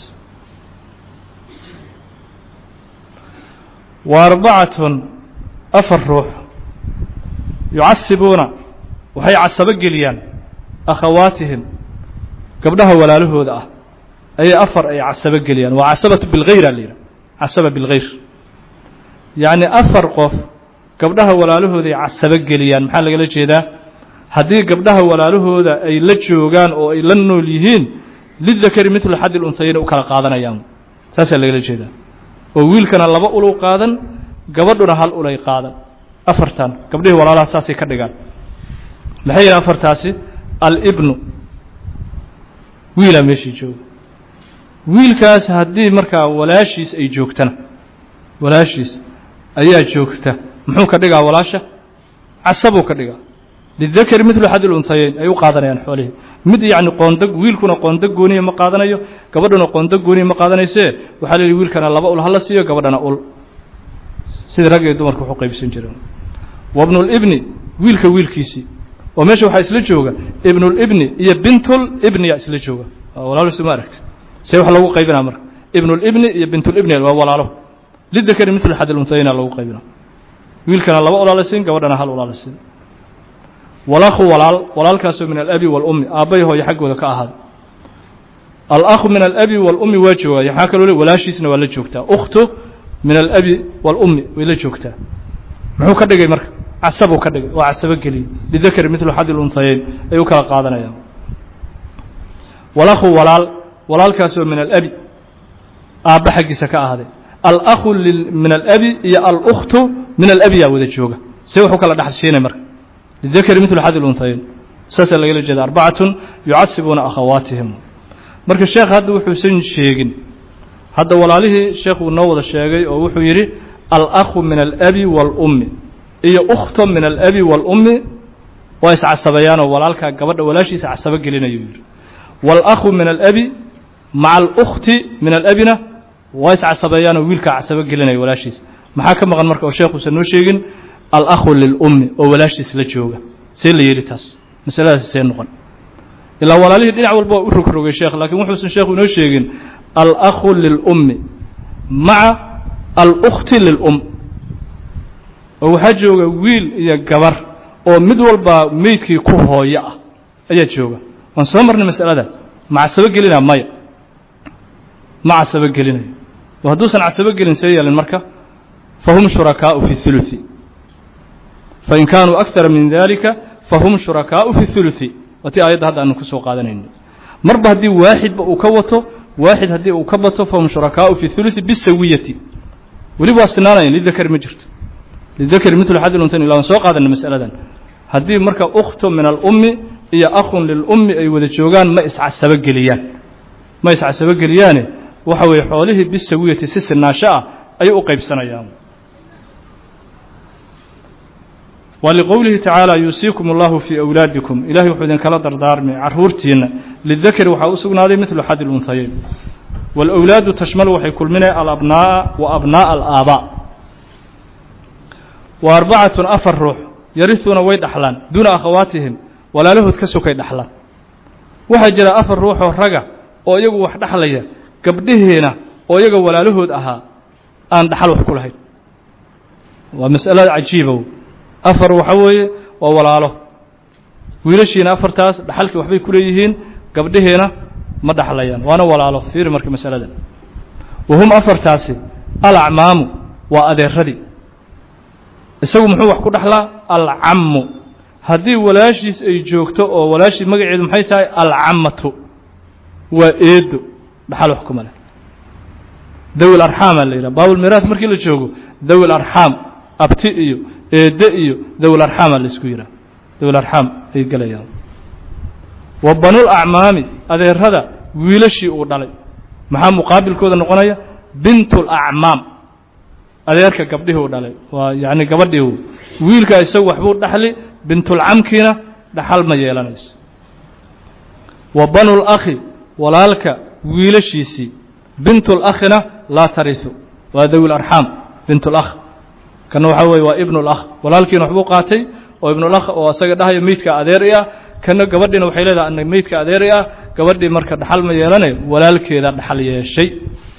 wa arbacatun afar ruux yucasibuuna waxay casabo geliyaan akhawaatihim gabdhaha walaalahooda ah ayay afar ay casabo geliyaan waa casabatu bilghayra la yidhaha casaba bilghayr yacni afar qof gabdhaha walaalahooda ay casabo geliyaan maxaa lagala jeedaa haddii gabdhaha walaalahooda ay la joogaan oo ay la nool yihiin lidakari midlu xaddi lunhayayna u kala qaadanayaan saasaa lagala jeedaa oo wiilkana laba ulu qaadan gabadhuna hal ulay qaadan afartan gabdhihii walaalaha saasay ka dhigaan maxay yihin afartaasi alibnu wiilaa meeshii jooga wiilkaas haddii markaa walaashiis ay joogtana walaashiis ayaa joogta muxuu ka dhigaa walaasha casabuu ka dhigaa lidakari midlu xaddi lunhayayn ay u qaadanayaan xoolihii mid yacni qoonda wiilkuna qoonda gooniya ma qaadanayo gabadhuna qoonda gooniya ma qaadanaysee waxaa la yidhi wiilkana laba ul hala siiyo gabadhana ul sidii rag iyo dumarka waxu qaybsan jireen wabnulibni wiilka wiilkiisii oo meesha waxaa isla jooga ibnulibni iyo bintul ibniya isla jooga walaalo suma aragti see wax lagu qaybinaa marka ibnulibni iyo bintulibni waa walaalo lidakari mitl xad lunsayna lagu qaybina wiilkana laba ulaala siin gabadhana hal ulaala siin walakhu walaal walaalkaasoo min alabi waalummi aabbay hooyo xaggooda ka ahaaday alakhu min alabi waalummi waa joogaya maxaa kaloo le walaashiisna waa la joogtaa ukhtu min alabi waalummi way la joogtaa muxuu ka dhigay marka casabuu ka dhigay oo casabo geliyey lidakari mitlu xadi lunhayeyn ay u kala qaadanayaan walakhu walaal walaalkaasoo min alabi aabba xaggiisa ka ahaaday alakhu min alabi iyo alkhtu min alabi yaa wada jooga see wuxuu kala dhexshiinay marka lidakari mitlu xadi lunhayeyn saasaa lagala jeeda arbacatun yucasibuuna akhawaatihim marka sheekh hadda wuxuusan sheegin hadda walaalihii sheekh uu noo wada sheegay oo wuxuu yidhi alakhu min alabi waalummi iyo ukhto min alabi waalummi waa iscasabayaanoo walaalkaa gabadha walaashiisa casabo gelinayu yidhi waalakhu min alabi maca alkhti min alabina waa iscasabeeyaanoo wiilkaa casabo gelinaya walaashiisa maxaa ka maqan marka oo sheekhuusan noo sheegin alakhu lilummi oo walaashiis la jooga see la yeeli taas masaladaasi see noqon ilaa walaalihii dhinac walba waa u rogrogay sheekh laakiin wuxuusan sheekhu inoo sheegin alakhu lilummi maca alkhti lilum oo waxaa jooga wiil iyo gabar oo mid walbaa meydkii ku hooyo ah ayaa jooga waan soo marnay masalada ma casabo gelinaa maya ma casabo gelinayo oo hadduusan casabo gelin see yeelin marka fahum shurakaau fi huluثi fain kaanuu akara min dalika fahum shurakaau fi huluثi waa tii aayadda hadda aanu ku soo qaadanayno marba haddii waaxidba uu ka wato waaxid haddii uu ka bato fahum shurakaau fi huluثi bisawiyati weliba waa sinaanayan lidakari ma jirto lidakari mitlu xadi luntan ila waan soo qaadana masaladan haddii marka ukhtu min alummi iyo akhun lilummi ay wada joogaan ma iscasabo geliyaan ma iscasabo geliyaane waxa weeye xoolihii bisawiyati si sinaasho ah ayay u qaybsanayaan wa liqowlihi tacaala yuusiikum allahu fii awlaadikum ilahay wuxuu idinkala dardaarmay carruurtiinna lidakari waxaa u sugnaaday midlu xadi lunhayeyn waalawlaadu tashmalu waxay kulminaya alabnaa'a wa abnaa'a alaabaa wa arbacatun afar ruux yarihuuna way dhaxlaan duuna akhawaatihim walaalahood ka sokay dhaxlaan waxaa jira afar ruuxoo raga oo iyagu wax dhaxlaya gabdhihiina oo iyaga walaalahood ahaa aan dhaxal wax ku lahayn waa mas'alo cajiibow afar waxa weeye waa walaalo wiilashiina afartaas dhaxalkii waxbay ku leeyihiin gabdhihiina ma dhaxlayaan waana walaalo fiiri marka masaladan wa hum afartaasi alacmaamu waa adeeradii isagu muxuu wax ku dhaxlaa alcammu haddii walaashiis ay joogto oo walaashii magaceedu maxay tahay alcammatu waa eedo dhaxal wax kuma leh dawi larxaamaa la yidhaha baabulmiraas markii la joogo dawi larxaam abti iyo eedde iyo dawi larxaamaa la isku yidhaha dawi larxaam ay gelayaan wa banul acmaami adeerada wiilashii uu dhalay maxaa muqaabilkooda noqonaya bintul acmaam adeerka gabdhihii u dhalay waa yacni gabadhii wiilka isagu waxbuu dhaxli bintulcamkiina dhaxal ma yeelanayso wa banul akhi walaalka wiilashiisii bintul akhina laa tarisu waa dawi larxaam bintul akh kana waxaa weeye waa ibnul akh walaalkiina waxbuu qaatay oo ibnul akh oo isaga dhahaya meydka adeer i ah kana gabadhiina waxay leedahay ana meydka adeer i ah gabadhii marka dhaxal ma yeelanayo walaalkeeda dhaxal yeeshay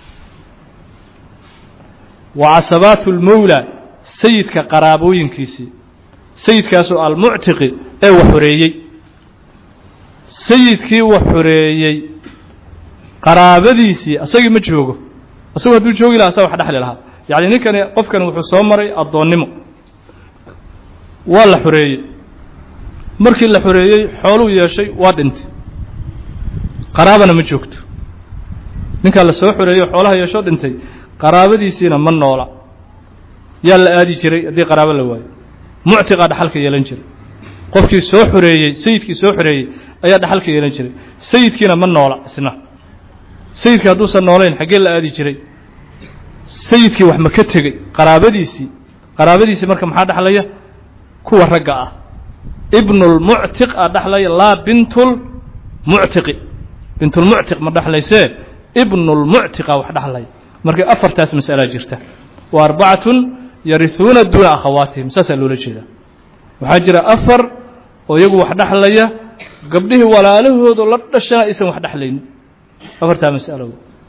wa casabaatu lmowla sayidka qaraabooyinkiisii sayidkaasoo almuctiqi ee wax xoreeyey sayidkii wax xoreeyey qaraabadiisii asagii ma joogo asagu hadduu joogi laha asaga wax dhexli lahaa yacni ninkani qofkani wuxuu soo maray addoonnimo waa la xoreeyey markii la xoreeyey xooluu yeeshay waa dhintay qaraabana ma joogto ninkaa la soo xoreeyey xoolaha yeeshoo dhintay qaraabadiisiina ma noola yaa la aadi jiray haddii qaraabo la waayo muctiqaa dhaxalka yeelan jiray qofkii soo xoreeyey sayidkii soo xoreeyey ayaa dhaxalka yeelan jiray sayidkiina ma noola isna sayidkii hadduusan noolayn xaggee la aadi jiray sayidkii wax ma ka tegey qaraabadiisii qaraabadiisii marka maxaa dhexlaya kuwa ragga ah ibnulmuctiq aa dhexlaya laa bintul muctiqi bintulmuctiq ma dhexlaysee ibnulmuctiqa wax dhexlaya marka afartaas mas'alaa jirta wa arbacatun yarihuuna duuna akhawaatihim saasaa loola jeedaa waxaa jira afar oo iyagu wax dhexlaya gabdhihii walaalahoodo la dhashana aysan wax dhexlaynin afartaa mas'alo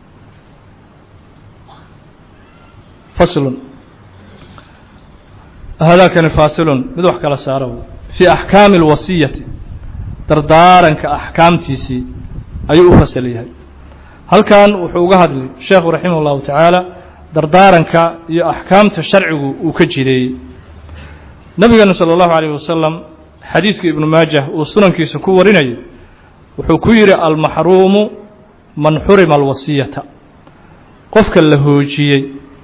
faslun haadaakani faasilun mid wax kala saaro fii axkaami alwasiyati dardaaranka axkaamtiisii ayuu u fasal yahay halkan wuxuu uga hadlay sheekhu raximah اllahu tacaala dardaaranka iyo axkaamta sharcigu uu ka jireeyey nabigeena salى اllahu alayh wasalam xadiiska ibnu maajah uu sunankiisa ku warinayo wuxuu ku yidhi almaxruumu man xurima alwasiyata qofka la hoojiyey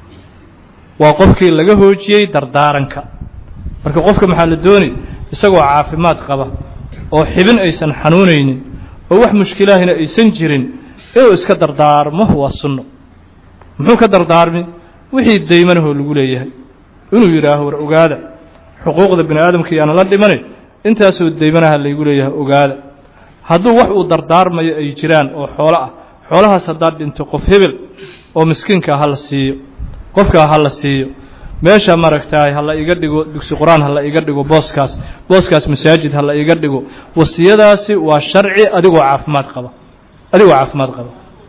waa qofkii laga hoojiyey dardaaranka marka qofka maxaa la doonay isagoo caafimaad qaba oo xibin aysan xanuunaynin oo wax mushkilaahina aysan jirin inuu iska dardaarmo waa sunno muxuu ka dardaarmi wixii daymanahoo lagu leeyahay inuu yidhaaho war ogaada xuquuqda bini aadamka iyaana la dhimane intaasoo daymanaha laygu leeyahay ogaada hadduu wax uu dardaarmayo ay jiraan oo xoolo ah xoolahaas haddaad dhinto qof hebel oo miskiinkaa ha la siiyo qofkaa ha la siiyo meesha maaragtaay ha la iga dhigo dugsi qur-aan ha la iga dhigo booskaas booskaas masaajid ha la iga dhigo wasiyadaasi waa sharci adigoo caafimaad qaba adigoo caafimaad qaba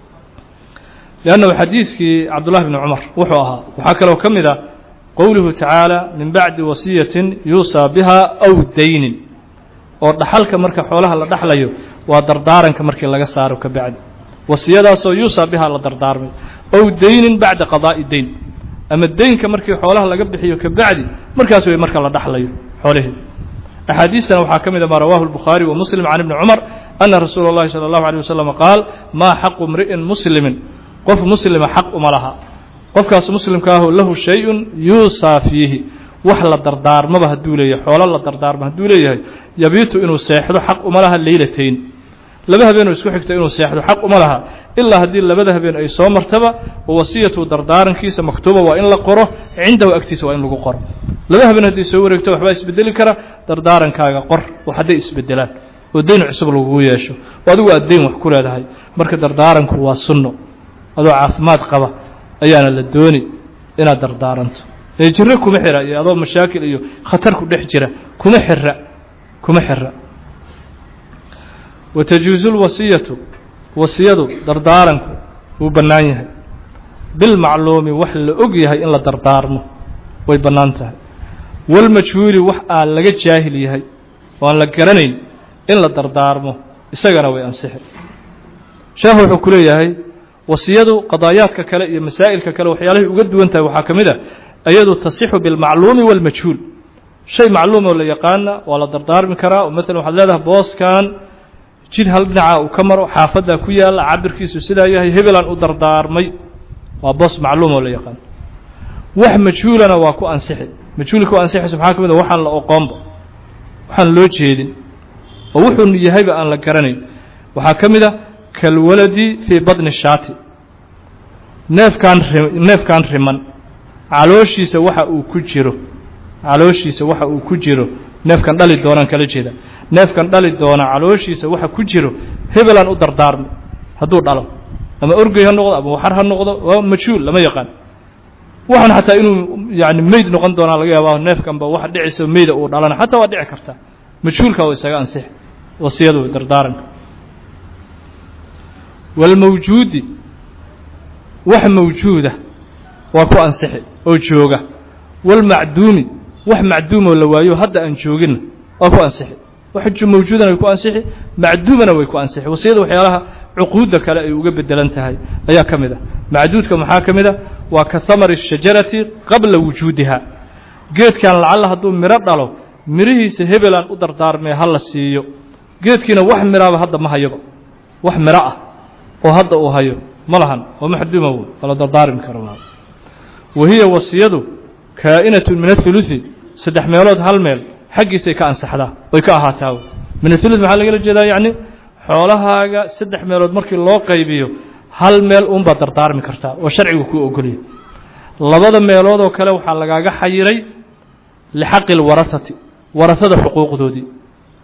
leannahu xadiiskii cabdullahi bni cumar wuxuu ahaa waxaa kaloo ka mid a qowluhu tacaala min bacdi wasiyatin yuusaa biha aw daynin oo dhaxalka marka xoolaha la dhaxlayo waa dardaaranka markii laga saaro ka bacdi wasiyadaasoo yuusaa bihaa la dardaarmay ow daynin bacda qadaa'i dayn ama deynka markii xoolaha laga bixiyo ka bacdi markaas way marka la dhaxlayo xoolihii axaadiistana waxaa ka mid a maa rawaahu الbukhaari wa muslim can ibni cumar ana rasuula اllahi salى اllahu alيه wasalam qaal maa xaqu mri'in muslimin qof muslima xaq uma laha qofkaas muslimka ahu lahu shay-un yuusaa fiihi wax la dardaarmaba hadduu leeyahay xoolo la dardaarmo hadduu leeyahay yabiitu inuu seexdo xaq uma laha leylatayn laba habeenoo isku xigta inuu seexdo xaq uma laha ilaa haddii labada habeen ay soo martaba wasiyatu dardaarankiisa maktuuba waa in la qoro cindahu agtiisa waa in lagu qoro laba habeen hadday soo wareegto waxbaa isbedeli kara dardaarankaaga qor oo hadday isbedelaan oo dayn cusub lagugu yeesho oo adigu aad dayn wax ku leedahay marka dardaaranku waa sunno adoo caafimaad qaba ayaana la dooni inaad dardaaranto ee jiro kuma xira iyo adoo mashaakil iyo khatar ku dhex jira kuma xira kuma xira watajuusu lwasiyatu wasiyadu dardaaranku wuu bannaan yahay bilmacluumi wax la og yahay in la dardaarmo way bannaan tahay walmajhuuli wax aan laga jaahil yahay oo aan la garanayn in la dardaarmo isagana way ansixi sheekhu wuxuu ku leeyahay wasiyadu qadaayaadka kale iyo masaa'ilka kale waxyaalahay uga duwan tahay waxaa ka mid a iyadu tasixu bilmacluumi waalmajhuul shay macluum oo la yaqaana waa la dardaarmi karaa oo maalan waxaad leedahay booskan jid hal dhinaca uu ka maro xaafaddaa ku yaalla cabirkiisu sidaa yahay hebelaan u dardaarmay waa boos macluum oo la yaqaano wax majhuulana waa ku ansixi majhuulka ku ansixaysa maxaa ka mid a waxaan la oqoonba waxaan loo jeedin oo wuxuu yahayba aan la garanayn waxaa ka mid a kalwaladi fii badni shaati neefkaan neefkaan riman calooshiisa waxa uu ku jiro calooshiisa waxa uu ku jiro neefkan dhali doonaan kala jeeda neefkan dhali doona calooshiisa waxa ku jiro hebelaan u dardaarmay hadduu dhalo ama orgey ha noqdo ama waxar ha noqdo waa majhuul lama yaqaan waxaan xataa inuu yani meyd noqon doonaa laga yaaba neefkanba waxa dhicisa meyda uu dhalana xataa waa dhici kartaa majhuulka waa isaga ansix wasiyadu dardaaranka walmawjuudi wax mawjuuda waa ku ansixi oo jooga walmacduumi wax macduumoo la waayo hadda aan joogina waa ku ansixi wax mawjuudana way ku ansixi macduumana way ku ansixi wasiyada waxyaalaha cuquudda kale ay uga bedelan tahay ayaa ka mid a macduudka maxaa ka mid a waa ka hamari shajarati qabla wujuudiha geedkan lacalla hadduu miro dhalo mirihiisa hebelaan u dardaarmay ha la siiyo geedkiina wax miraaba hadda ma hayoba wax miro ah oo hadda uu hayo ma lahan oo maxduuma w kala dardaarmi karo wa hiya wasiyadu kaa'inatun min athuluthi saddex meelood hal meel xaggiisay ka ansaxdaa oy ka ahaataa min athuluth maxaa lagala jeedaa yacni xoolahaaga saddex meelood markii loo qaybiyo hal meel uunbaad dardaarmi kartaa oo sharcigu kuu ogolya labada meelood oo kale waxaa lagaaga xayiray lixaqi lwarahati warahada xuquuqdoodii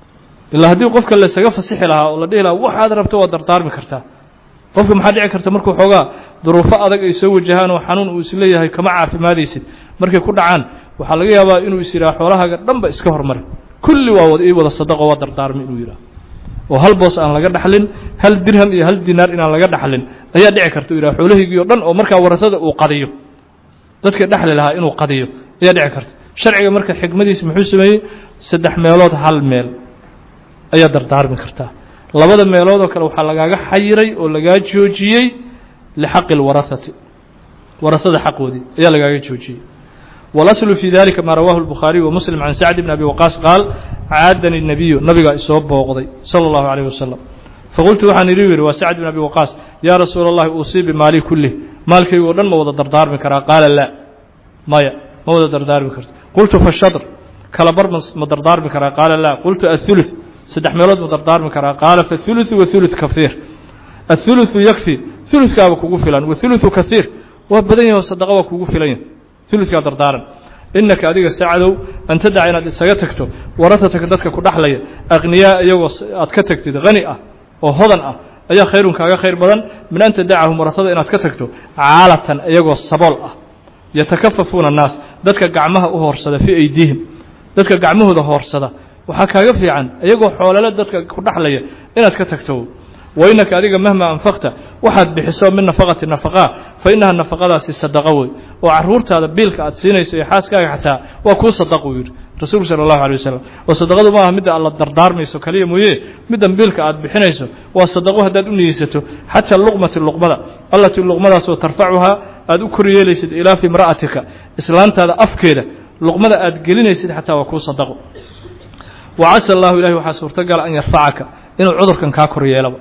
ilaa haddii qofka laysaga fasixi lahaa oo la dhihi lahaa waxaad rabto waad dardaarmi kartaa qofka maxaa dhici karta markuu xoogaa duruufo adag ay soo wajahaan oo xanuun uu isleeyahay kama caafimaadaysid markay ku dhacaan waxaa laga yaabaa inuu is yidhaha xoolahaaga dhanba iska hormari kulli waa ii wada sadaqo waa dardaarmi inuu yidhaha oo hal boos aan laga dhaxlin hal dirham iyo hal dinaar inaan laga dhaxlin ayaa dhici karta u yidhaha xoolahaygii o dhan oo markaa warasada uu qadiyo dadka dhexli lahaa inuu qadiyo ayaa dhici karta sharciga marka xikmadiisa muxuu sameeyey saddex meelood hal meel ayaa dardaarmi kartaa labada meelood oo kale waxaa lagaaga xayiray oo lagaa joojiyey lixaqi اlwarahati warahada xaqoodii ayaa lagaaga joojiyey walaslu fii dalika maa rawahu الbukhaariyu wamuslim can sacd bn abi waqaas qaal caadani الnabiyu nabigaa isoo booqday salى اllahu عalيه wasalam faqultu waxaan idhi yidhi waa sacd bn abi waqaas yaa rasuula اllahi uusii bimaali kulih maalkaygu o dhan ma wada dardaarmi karaa qaala laa maya ma wada dardaarmi karto qultu fashadr kala bar ma dardaarmi karaa qaala laa qultu aلثuluث saddex meelood ma dardaarmi karaa qaala faثuluثu waثuluث kahiir aلثuluثu yakfi ثuluثkaaba kugu filan waثuluثu kahiir waa badan yahi oo sadaqa waa kugu filan yahi ثuluثkaa dardaaran inaka adiga sacdow an tadaca inaad isaga tagto waratataka dadka ku dhaxlaya aqniyaa iyagoo aad ka tagtid hani ah oo hodan ah ayaa khayrun kaaga khayr badan min an tadacahum waratada inaad ka tagto caalatan iyagoo sabool ah yatakafafuuna الnaas dadka gacmaha u hoorsada fii aydiihim dadka gacmahooda hoorsada waxaa kaaga fiican iyagoo xoolale dadka ku dhaxlaya inaad ka tagto wainaka adiga mahma anfaqta waxaad bixiso min nafaqati nafaqaa fa inaha nafaqadaasi sadaqo wey oo caruurtaada biilka aad siinayso iyo xaaskaaga xataa waa kuu sadaq uu yidhi rasuulku sala allahu alay wasalam oo sadaqadu ma aha midda aad la dardaarmayso kaliya mooye middan biilka aad bixinayso waa sadaqo haddaad u niyeysato xataa luqmati luqmada allatii luqmadaasoo tarfacuhaa aad u kor yeelaysid ilaa fi imra'atika islaantaada afkeeda luqmada aad gelinaysid xataa waa kuu sadaqo wa casa allahu ilahi waxaa suurtagala an yarfacaka inuu cudurkan kaa kor yeelaba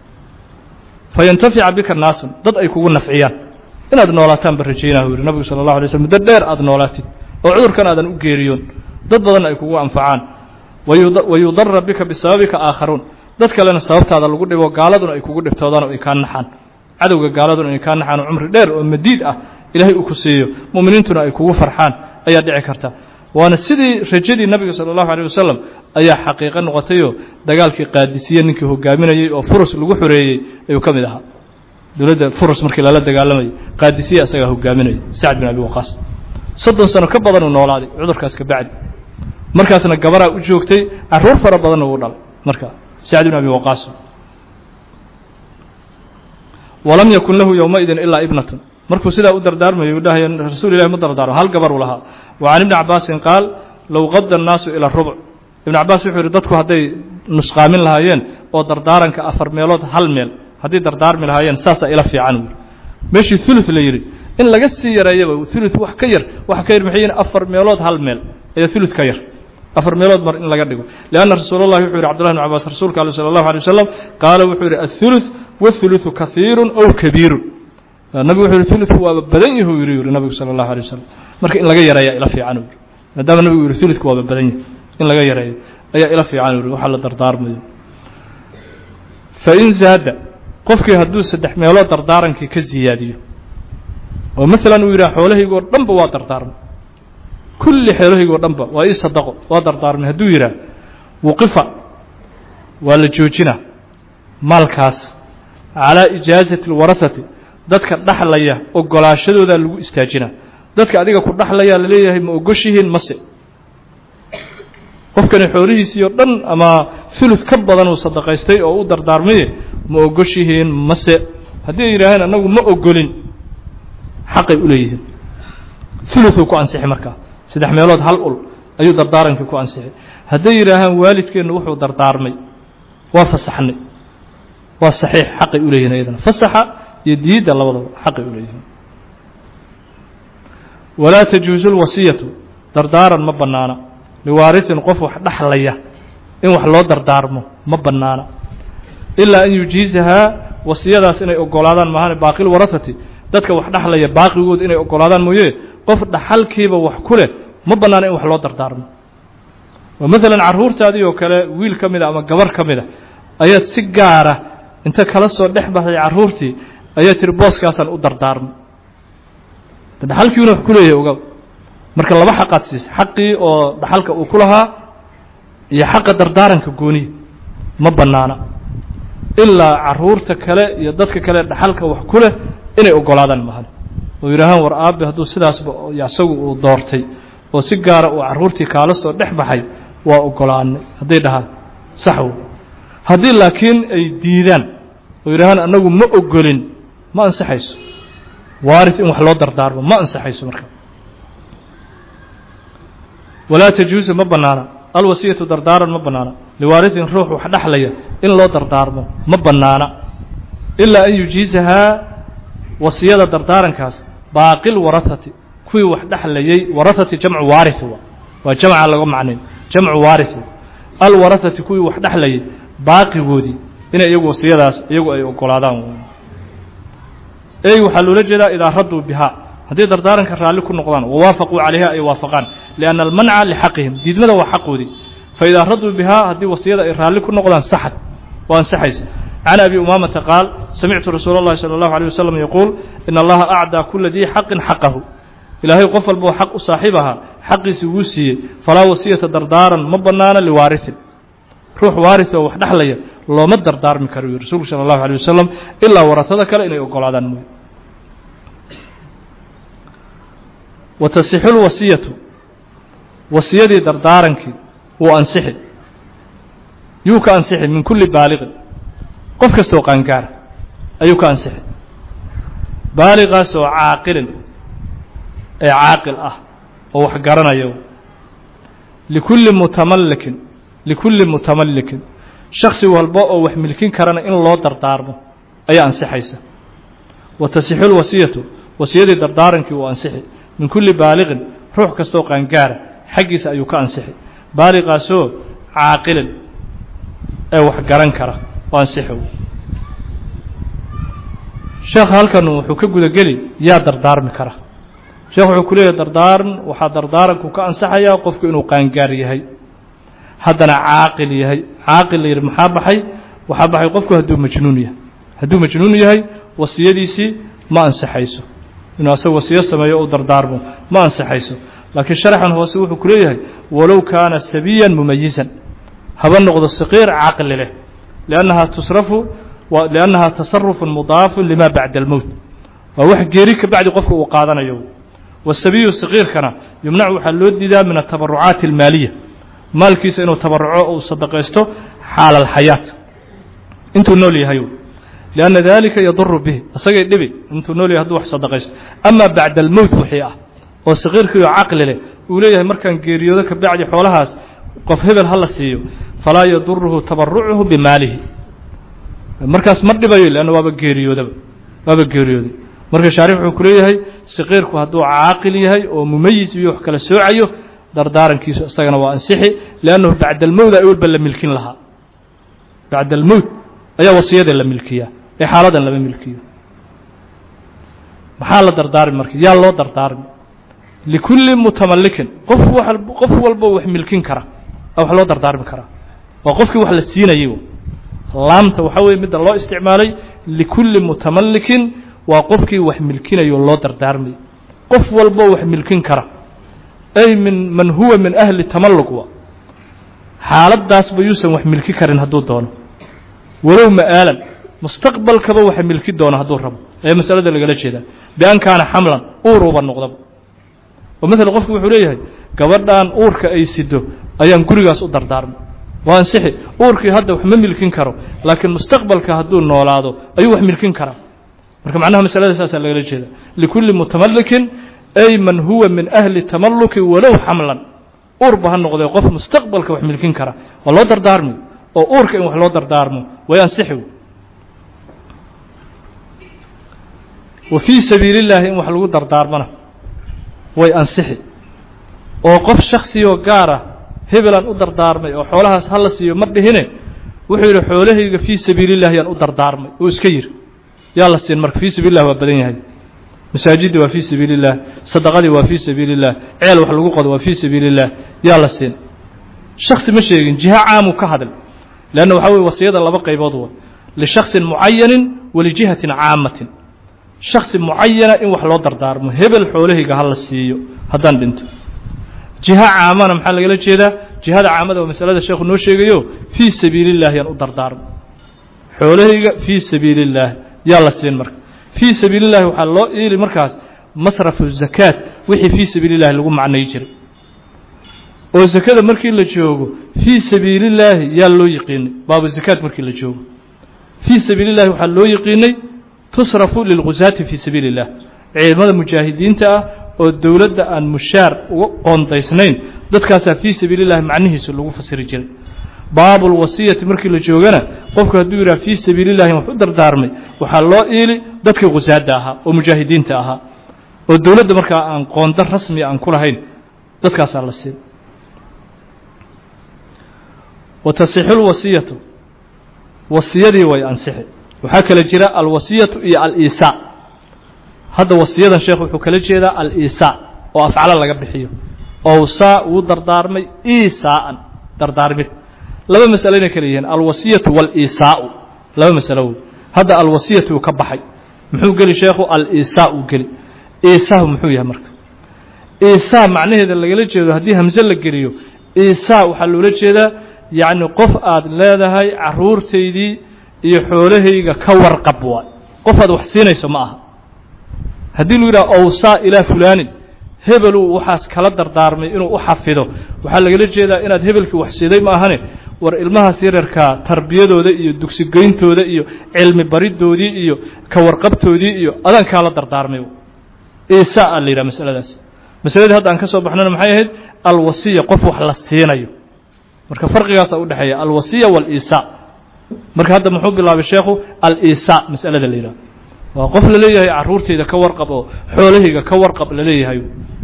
fayantafica bika naasun dad ay kugu nafciyaan inaad noolaataan ba rajaynah u yidhi nabigu sala allahu alay slm muddo dheer aad noolaatid oo cudurkan aadan u geeriyoon dad badanna ay kugu anfacaan wayudara bika bisababika aakharuun dad kalena sababtaada lagu dhibo gaaladuna ay kugu dhibtoodaan oo ay kaa naxaan cadowga gaaladuna ay kaa naxaan oo cumri dheer oo madiid ah ilaahay uu ku siiyo mu'miniintuna ay kugu farxaan ayaa dhici karta waana sidii rajadii nabiga sala allahu alيh wasalam ayaa xaqiiqo noqotayoo dagaalkii qaadisiye ninkii hogaaminayey oo furus lagu xoreeyey ayuu ka mid ahaa dowladda furus markii lala dagaalamayay qaadisiye asagaa hogaaminayay sacd bin abi waqaas soddon sano ka badan uu noolaaday cudurkaas ka bacdi markaasna gabaraa u joogtay carruur fara badanna uu dhalay markaa sacd bin abi waqaas walam yakun lahu yowmaidin ilaa ibnatun markuu sidaa u dardaarmayo u dhahayo rasuul ilahi ma dardaarmo hal gabar uu lahaa wa can ibni cabaasin qaal low qada annaasu ila rubuc ibn cabaas wuxuu yidhi dadku hadday nusqaamin lahaayeen oo dardaaranka afar meelood hal meel hadday dardaarmi lahaayeen saasaa ila fiican uu meeshii thuluth la yidhi in laga sii yareeyaba thuluth wax ka yar wax ka yar maxay yihin afar meelood hal meel ayaa thuluth ka yar afar meelood mar in laga dhigo lianna rasuulallahi wuxuu yidhi cbdullahi bn cabaas rasuulka ale sala allahu alay wasalam qaala wuxuu yidhi athuluth wathuluthu kahiirun ow kabiirun nabigu wuxuu yihi thulutku waaba badan yahu yidhi yidhi nabigu sala allahu alay wasalam marka in laga yareeyaa ila fiican uu yidhi maadaama nabigu yihi thulutku waaba badan yahay in laga yareeyo ayaa ila fiican uu yidhi waxaa la dardaarmayo fain zaada qofkii hadduu saddex meelood dardaarankii ka ziyaadiyo oo maalan uu yidhaha xoolahaygoo dhanba waa dardaarmay kulli xoolahaygoo dhanba waa ii sadaqo waa dardaarmay hadduu yidhaah wuqifa waa la joojinaa maalkaas calaa ijaazati alwarahati dadka dhaxlaya ogolaashadoodaa lagu istaajinaa dadka adiga ku dhaxlayaa la leeyahay ma ogoshihiin mase qofkani xoolihiisii oo dhan ama thuluth ka badan uu sadaqaystay oo u dardaarmaye ma ogoshihiin mase haddii ay yidhaaheen annagu ma ogolin xaqay u leeyihiin thuluthuu ku ansixi markaa saddex meelood hal ul ayuu dardaarankii ku ansixi hadday yidhaahaan waalidkeennu wuxuu dardaarmay waa fasaxnay waa saxiix xaqay u leeyihin ayadana fasaxa iyo diidda labadaba xaqay u leeyihiin walaa tajuusu lwasiyatu dardaaran ma bannaana liwaarihin qof wax dhaxlaya in wax loo dardaarmo ma bannaana ilaa an yujiizahaa wasiyadaas inay ogolaadaan maahane baaqil warahati dadka wax dhaxlaya baaqigooda inay ogolaadaan mooye qof dhaxalkiiba wax ku leh ma bannaana in wax loo dardaarmo oo maalan carruurtaadii oo kale wiil ka mida ama gabar ka mida ayaad si gaara inta kala soo dhex baxday carruurtii ayaad tiri booskaasaan u dardaarmay dhaxalkiina wax ku leeyahay ogaw marka laba xaqaad siisay xaqii oo dhaxalka uu ku lahaa iyo xaqa dardaaranka gooniya ma bannaana ilaa carruurta kale iyo dadka kale dhaxalka wax ku leh inay oggolaadaan mahan oo yidhaahaan war aabe hadduu sidaasba isagu uu doortay oo si gaara uu carruurtii kaala soo dhex baxay waa oggolaanay hadday dhahaan sax wey haddii laakiin ay diidaan oo yidhahaan annagu ma ogolin ma ansaxayso waaris in wax loo dardaarmo ma ansaxayso marka walaa tajuusu ma bannaana alwasiyatu dardaaran ma bannaana liwaarisin ruux wax dhexlaya in loo dardaarmo ma bannaana ilaa an yujiisahaa wasiyada dardaarankaas baaqil warahati kuwii wax dhexlayay warahati jamcu waarith waa jamca laga macnayn jamcu waarith alwarahati kuwii wax dhexlayay baaqigoodii inay iyagu wasiyadaas iyagu ay ogolaadaan ey waxaa loola jeedaa idaa raduu bihaa haddii dardaaranka raalli ku noqdaan wawaafaquu calayha ay waafaqaan lianna almanca lixaqihim diidmada waa xaqoodii faidaa raduu bihaa haddii wasiyada ay raalli ku noqdaan saxad waa ansaxaysa can abi umaamata qaal samictu rasuula اllahi salى اllahu alيه wasalam yaquul in allaha acdaa kula dii xaqin xaqahu ilaahay qof walboo xaq u saaxiib ahaa xaqiisi wuu siiyey falaa wasiyata dardaaran ma bannaana liwaarisin ruux waaris oo wax dhexlaya looma dardaarmi karo yuu rasuulku sala allahu alay wasalam ilaa waratada kale inay ogolaadaan mooye wa tasixu lwasiyatu wasiyadii dardaarankii wuu ansixi yuu ka ansixi min kulli baaliqin qof kastaoo qaangaara ayuu ka ansixi baaliqaas oo caaqilin ee caaqil ah oo wax garanayo likulli mutamallikin likulli mutamallikin shaksi walba oo wax milkin karana in loo dardaarmo ayaa ansixaysa wa tasixu lwasiyatu wasiyadii dardaarankii uu ansixi min kulli baaliqin ruux kastaoo qaangaara xaggiisa ayuu ka ansixi baaliqaasoo caaqilin ee wax garan kara oo ansixi sheekha halkan wuxuu ka gudageli yaa dardaarmi kara sheekh wuxuu ku leeyahay dardaaran waxaa dardaaranku ka ansaxayaa qofku inuu qaangaar yahay haddana caaqil yahay caaqil la yidhi maxaa baxay waxaa baxay qofku hadduu majnuun yahay hadduu majnuun yahay wasiyadiisii ma ansaxayso inuu asaga wasiyo sameeyo u dardaarmo ma ansaxayso laakiin sharaxan hoose wuxuu ku leeyahay walow kaana sabiyan mumayisan haba noqdo saqiir caqli leh liannahaa tusrafu liannahaa tasarufun mudaafun lima bacda almowt waa wax geeri ka bacdi qofka uu qaadanayo wasabiyu saqiirkana yumnacu waxaa loo diidaa min atabarucaati almaaliya maalkiisa inuu tabaruco uu sadaqaysto xaala alxayaat intuu nool yahay lianna dalika yaduru bihi isagay dhibi intuu nool yahay haduu wax sadaqaysto amaa bacda almowt wixii ah oo saqiirkiioo caqli leh uu leeyahay markaan geeriyoodo ka bacdi xoolahaas qof hebel ha la siiyo falaa yaduruhu tabarucuhu bimaalihi markaas ma dhibayo leanna waaba geeriyoodaba waaba geeriyooday marka shaarix wuxuu ku leeyahay saqiirku hadduu caaqil yahay oo mumayis iyo wax kala soocayo dardaarankiisu isagana waa ansixi liannahu bacda almowt ay walba la milkin lahaa bacda almowt ayaa wasiyada la milkiyaa ee xaaladan lama milkiyo maxaa la dardaarmi marka yaa loo dardaarmi likulli mutamallikin qof wa qof walba wax milkin kara wax loo dardaarmi karaa waa qofkii wax la siinayay laamta waxaa weeye midda loo isticmaalay likulli mutamallikin waa qofkii wax milkinayo loo dardaarmay qof walbo wax milkin kara ay min man huwa min ahli tamalluq wa xaaladdaasba yuusan wax milki karin hadduu doono walow ma'aalan mustaqbalkaba waxa milki doono hadduu rabo ayaa masalada lagala jeedaa bian kaana xamlan uuruuba noqdaba oo maalan qofku wuxuu leeyahay gabadhan uurka ay sido ayaan gurigaas u dardaarmay waa ansixi uurkii hadda wax ma milkin karo laakiin mustaqbalka hadduu noolaado ayuu wax milkin karaa marka macnaha masalada saasaa lagala jeeda likulli mutamallikin ay man huwa min ahli tamalluki walow xamlan uurba ha noqdee qof mustaqbalka wax milkin kara waa loo dardaarmi oo uurka in wax loo dardaarmo way ansixi wa fii sabiili illaahi in wax lagu dardaarmana way ansixi oo qof shaksiyoo gaara hebelaan u dardaarmay oo xoolahaas ha la siiyo ma dhihine wuxuu yidhi xoolahayga fii sabiili illahi yaan u dardaarmay uu iska yidhi yaa la siin marka fii sabiil lah waa badan yahay masaajidda waa fii sabiili illah sadaqadii waa fii sabiili illah ceel wax lagu qodo waa fii sabiili illah yaa la siin shaksi ma sheegin jiha caamuu ka hadl leanna waxaa weye wasiyada laba qaybood wa lishaksin mucayanin walijihatin caamatin shaksi mucayana in wax loo dardaarmo hebel xoolahayga ha la siiyo haddaan dhinto jiha caamana maxaa lagala jeedaa jihada caamada waa masalada sheekhu noo sheegayo fii sabiili illahi yaan u dardaarmo xoolahayga fii sabiili illaahi yaa la siin marka fii sabiili llahi waxaa loo iili markaas masrafu zakaat wixii fii sabiili illahi lagu macnay jiray oo zakada markii la joogo fii sabiili illaahi yaa loo yiqiinay baabu zakaat markii la joogo fii sabiili illahi waxaa loo yiqiinay tusrafu lilgusaati fii sabiili illah ciidamada mujaahidiinta ah oo dowladda aan mushaar uga qoondaysnayn dadkaasaa fii sabiili illahi macnihiisu lagu fasiri jiray baabu lwasiyati markii la joogana qofku hadduu yidhaha fii sabiili illahi wax u dardaarmay waxaa loo iili dadkii khusaadda ahaa oo mujaahidiinta ahaa oo dowladda markaa aan qoonda rasmi aan ku lahayn dadkaasaa la siin wa tasixu lwasiyatu wasiyadii way ansixi waxaa kala jira alwasiyatu iyo aliisaa hadda wasiyadan sheekh wuxuu kala jeedaa aliisaa oo afcalo laga bixiyo owsaa wuu dardaarmay iisaa'an dardaarmid laba masalo inay kala yihiin alwasiyatu waaliisaa'u laba masalo wey hadda alwasiyatu uu ka baxay muxuu geli sheekhu aliisaa uu geli iisaahu muxuu yahay marka iisaa macnaheeda lagala jeedo haddii hamse la geliyo iisaa waxaa loola jeedaa yacni qof aad leedahay carruurtaydii iyo xoolahayga ka warqab waay qof aad wax siinayso ma aha haddii lu yidhaha owsaa ilaa fulaanin hebeluu waxaas kala dardaarmay inuu u xafido waxaa lagala jeedaa inaad hebelkii wax siiday ma ahane war ilmahaas yararkaa tarbiyadooda iyo dugsigeyntooda iyo cilmi baridoodii iyo ka warqabtoodii iyo adaan kaala dardaarmay iisaa a la yidhaha masaladaas masaladii hadda aan ka soo baxnana maxay ahayd alwasiya qof wax la siinayo marka farqigaasa udhexeeya alwasiya waaliisaa marka hadda muxuu bilaabay sheekhu aliisaa masalada la yidhaha waa qof la leeyahay carruurtayda ka warqab oo xoolahayga ka warqab la leeyahay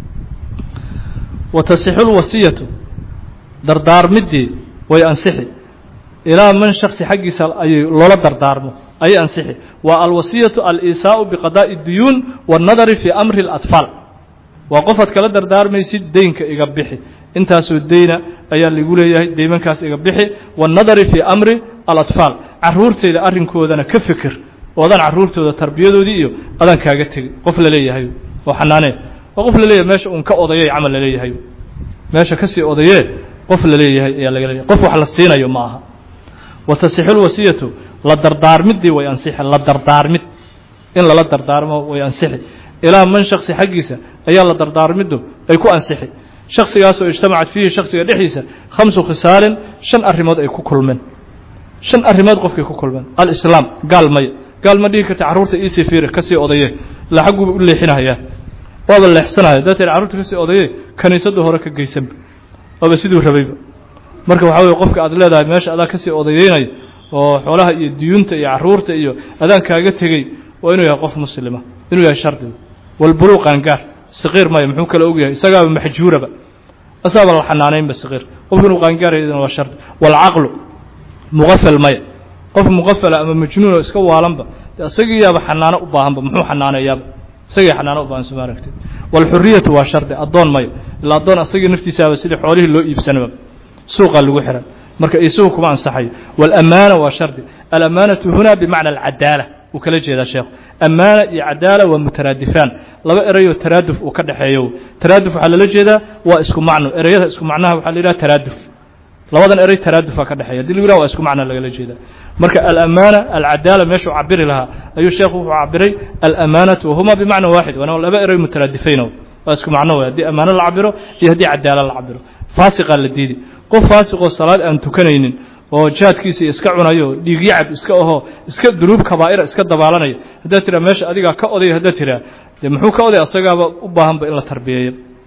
wa tasixu lwasiyatu dardaarmiddii way ansixi ilaa man shaksi xaggiisa ayay loola dardaarmo ayay ansixi waa alwasiyatu aliisaau biqadaa'i duyuun waannadari fii amri اlatfaal waa qofaad kala dardaarmaysid deynka iga bixi intaasoo deyna ayaa lagu leeyahay deymankaas iga bixi waannadari fii amri alatfaal carruurtayda arrinkoodana ka fikir oo adaan carruurtooda tarbiyadoodii iyo adaan kaaga tegey qof la leeyahay oo xanaanee waa qof la leeyahay meesha uun ka odayay camal la leeyahay meesha ka sii odayee qof la leeyahay ayaa laga leeyahay qof wax la siinayo ma aha wa tasixu lwasiyatu la dardaarmiddii way ansixi la dardaarmid in lala dardaarmo way ansixi ilaa man shaksi xaggiisa ayaa la dardaarmiddu ay ku ansixi shaksigaasoo ijtamacat fiihi shaksiga dhexdiisa khamsu khisaalin shan arrimood ay ku kulmeen shan arrimood qofkay ku kulmeen alislaam gaal maya gaal ma dhihi karta carruurta iisii fiiri kasii odaye la xagguuba u leexinahayaa waaba leexsanaya haddaad tihi carruurta kasii odaye kaniisadda hore ka geysanba waaba siduu rabayba marka waxaa weye qofka aad leedahay meesha adaa kasii odayeynaya oo xoolaha iyo diyuunta iyo carruurta iyo adaan kaaga tegey waa inuu yahay qof muslima inuu yahay shardiga walbuluuq qaangaar saqiir maya muxuu kale og yahay isagaaba maxjuuraba asaaba la xanaanaynba saqiir qofka inuu qaangaarayadana waa shardi waalcaqlu muqafal maya qof muqafala ama majnuun oo iska waalanba de isagiiyaaba xanaano u baahanba muxuu xanaaneeyaaba isagii xanaano u baahan soma aragtid waalxuriyatu waa shardi addoon maya ilaa addoon asagii naftiisaaba sidii xoolihii loo iibsanaba suuqaa lagu xihan marka isagu kuma ansaxayo waalaamaana waa shardi alamaanatu huna bimacna alcadaala uu kala jeedaa sheekhu amaana iyo cadaala waa mutaraadifaan laba erayoo taraaduf uu ka dhexeeyo taraaduf waxaa lala jeedaa waa isku macno ereyada isku macnaha waxaa la yidhaha taraaduf labadan erey taraadufaa ka dhexeeya hadii lagu yidhaha waa isku macno lagala jeedaa marka alamaana alcadaala meeshuu cabiri lahaa ayuu sheekhu wuxuu cabiray alamaanatu wahuma bimacna waaxid waana laba erey mutaraadifayno waa isku macno wey haddii amaano la cabiro iyo haddii cadaala la cabiro faasiqaa la diidi qof faasiqoo salaad aan tukanaynin oo jihaadkiisa iska cunayo dhiigyacab iska ahoo iska dunuub kabaa'ira iska dabaalanaya haddaad tiraa meesha adigaa ka odaya haddaad tiraa dee muxuu ka oday asagaaba u baahanba in la tarbiyeeyo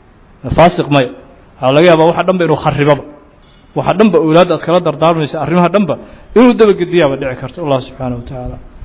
faasiq maya waxaa laga yaabaa waxa dhanba inuu kharibaba waxa dhanba owlaadda aad kala dardaarmaysa arrimaha dhanba inuu dabagediyaaba dhici karto allah subxaanaه wa tacaala